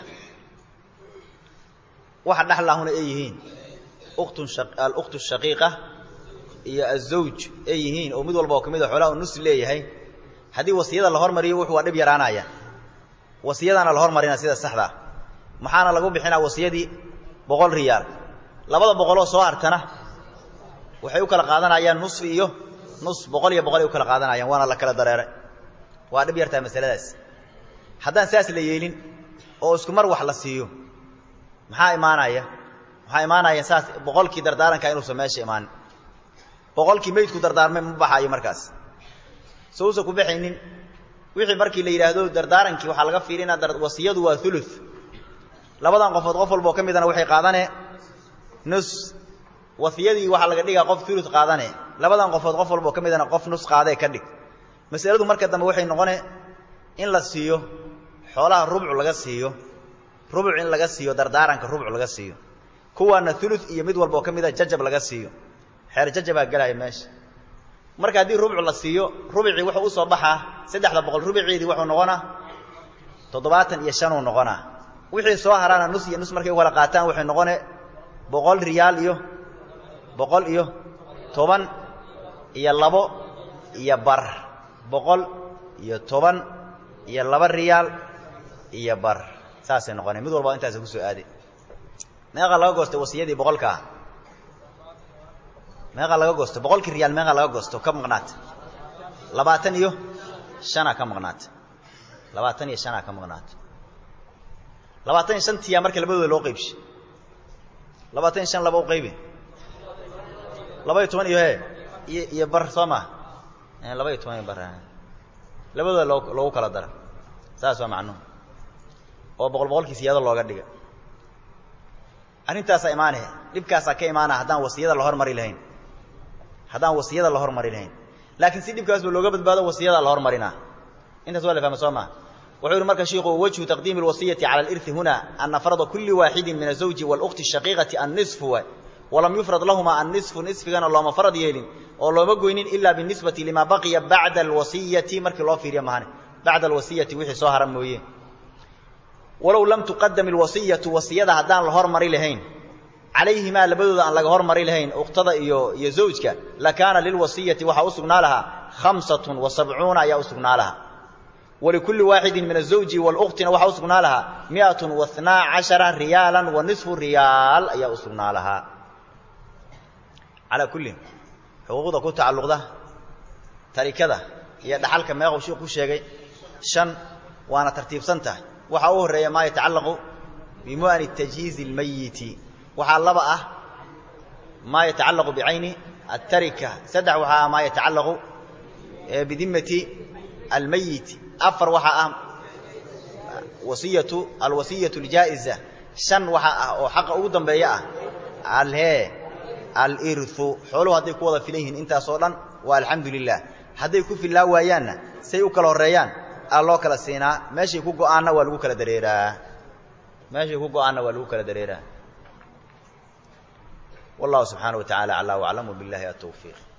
waxa dhexlaahuna ay yihiin uktun aluktu shaqiiqa iyo azawj ay yihiin oo mid walba oo ka mid a xoolaha u nus leeyahay haddii wasiyada la hormariyo wuxuu waa dhib yaraanaya wasiyadaana la hormarina sida saxdaa maxaana lagu bixinaa wasiyadii boqol riyaal labada boqoloo soo hartana waxay u kala qaadanayaan nusfi iyo nus boqol iyo boqol ay u kala qaadanayaan waana la kala dareeray waa dhib yartaa masaladaas haddaan saas la yeelin oo isku mar wax la siiyo maxaa imaanaya maxaa imaanaya saas boqolkii dardaaranka inuusan meesha imaanin boqolkii maydku dardaarmay ma baxaayo markaas so usan ku baxaynin wixii markii la yidhaahdo dardaarankii waxaa laga fiirinaa wasiyadu waa ulu labadan qofood qof walba oo ka midana waxay qaadane nus wasiyadii waxaa laga dhigaa qof ulu qaadane labadan qofood qof walba oo ka midana qof nus qaadee ka dhig masaladu marka dambe waxay noqone in la siiyo xoolaha rubcu laga siiyo rubuc in laga siiyo dardaaranka rubuc laga siiyo kuwaana ulu iyo mid walba oo ka mida jajab laga siiyo xeer jajabaa gelaya meesha marka haddii rubcu la siiyo rubicii wuxuu u soo baxaa saddexda boqol rubiceedii wuxuu noqonaa toddobaatan iyo shanuu noqonaa wixii soo haraana nus iyo nus markay u kala qaataan waxay noqone boqol riyaal iyo boqol iyo toban iyo labo iyo bar boqol iyo toban iyo laba riyaal iyo bar saasay noqoneen mid walba intaasa kusoo aaday meeqaa laga goostay wasiyadii boqolkaa meeqaa laga goostay boqolkii riyaal meeqaa laga goosto ka maqnaata labaatan iyo shanaa ka maqnaata labaatan iyo shanaa ka maqnaata labaatan iyo shantiyaa marka labadooda loo qaybshay labaatan iyo shan laba u qaybi laba iyo toban iyo he iyo iyo bar soo maa laba iyo toban iyo bar labadooda loo loogu kala dara saas waa macnuhu oo boqol boqolkii siyaado looga dhiga arrintaasaa imaane dhibkaasaa ka imaana haddaan wasiyada la hormari lahayn haddaan wasiyada la hormari lahayn laakiin si dhibkaasba looga badbaado wasiyada la hormarinaa intaas waa la fahma soo maa wuxuu yihi marka shiiku wajhu taqdiimi اlwasiyati cala alirhi huna ana farda kuli waaxidi min azawji wاlأkhti الshaqiiqati annisfu walam yufrad lahuma annisfu nisfigana looma farad yeelin oo looma goynin ila binisbati lima baqiya bacda alwasiyati markii loo fiiriya mahane bacda alwasiyati wixii soo hara mooye walow lam tuqadam ilwasiyatu wasiyada haddaan la hormari lahayn calayhimaa labadooda aan laga hormari lahayn ukhtada iyo iyo zawjka lakaana lilwasiyati waxaa u sugnaa lahaa khamsatun wa sabcuuna ayaa u sugnaa lahaa walikulli waaxidin min azawji walukhtina waxaa u sugnaa lahaa miatun wa hnaa cashara riyaalan wa nisfu riyaal ayaa u sugnaa lahaa calaa kullin xuquuqda ku tacalluqda tarikada iyo dhaxalka meequu shiik ku sheegay shan waana tartiibsan tahay waxaa u horreeya maa yatacallaqu bimu'ani tajhiizi اlmayiti waxaa laba ah maa yatacallaqu bicayni aلtarika saddex waxaa ah maa yatacallaqu bidimati almayiti afar waxaa ah wasiyatu alwasiyatu اljaa'iza shan waxaa ah oo xaqa ugu dambeeya ah alhee alirhu xooluhu hadday ku wada filan yihiin intaasoo dhan waa alxamdu lilah hadday ku fillaa waayaanna say u kala horreeyaan aa loo kala siinaa meeshay ku go'aanna waa lagu kala dareeraa meeshay ku go'aanna waa lagu kala dareeraa wallahu subxaana wa tacala aclaa waclam wbillahi atawfiiq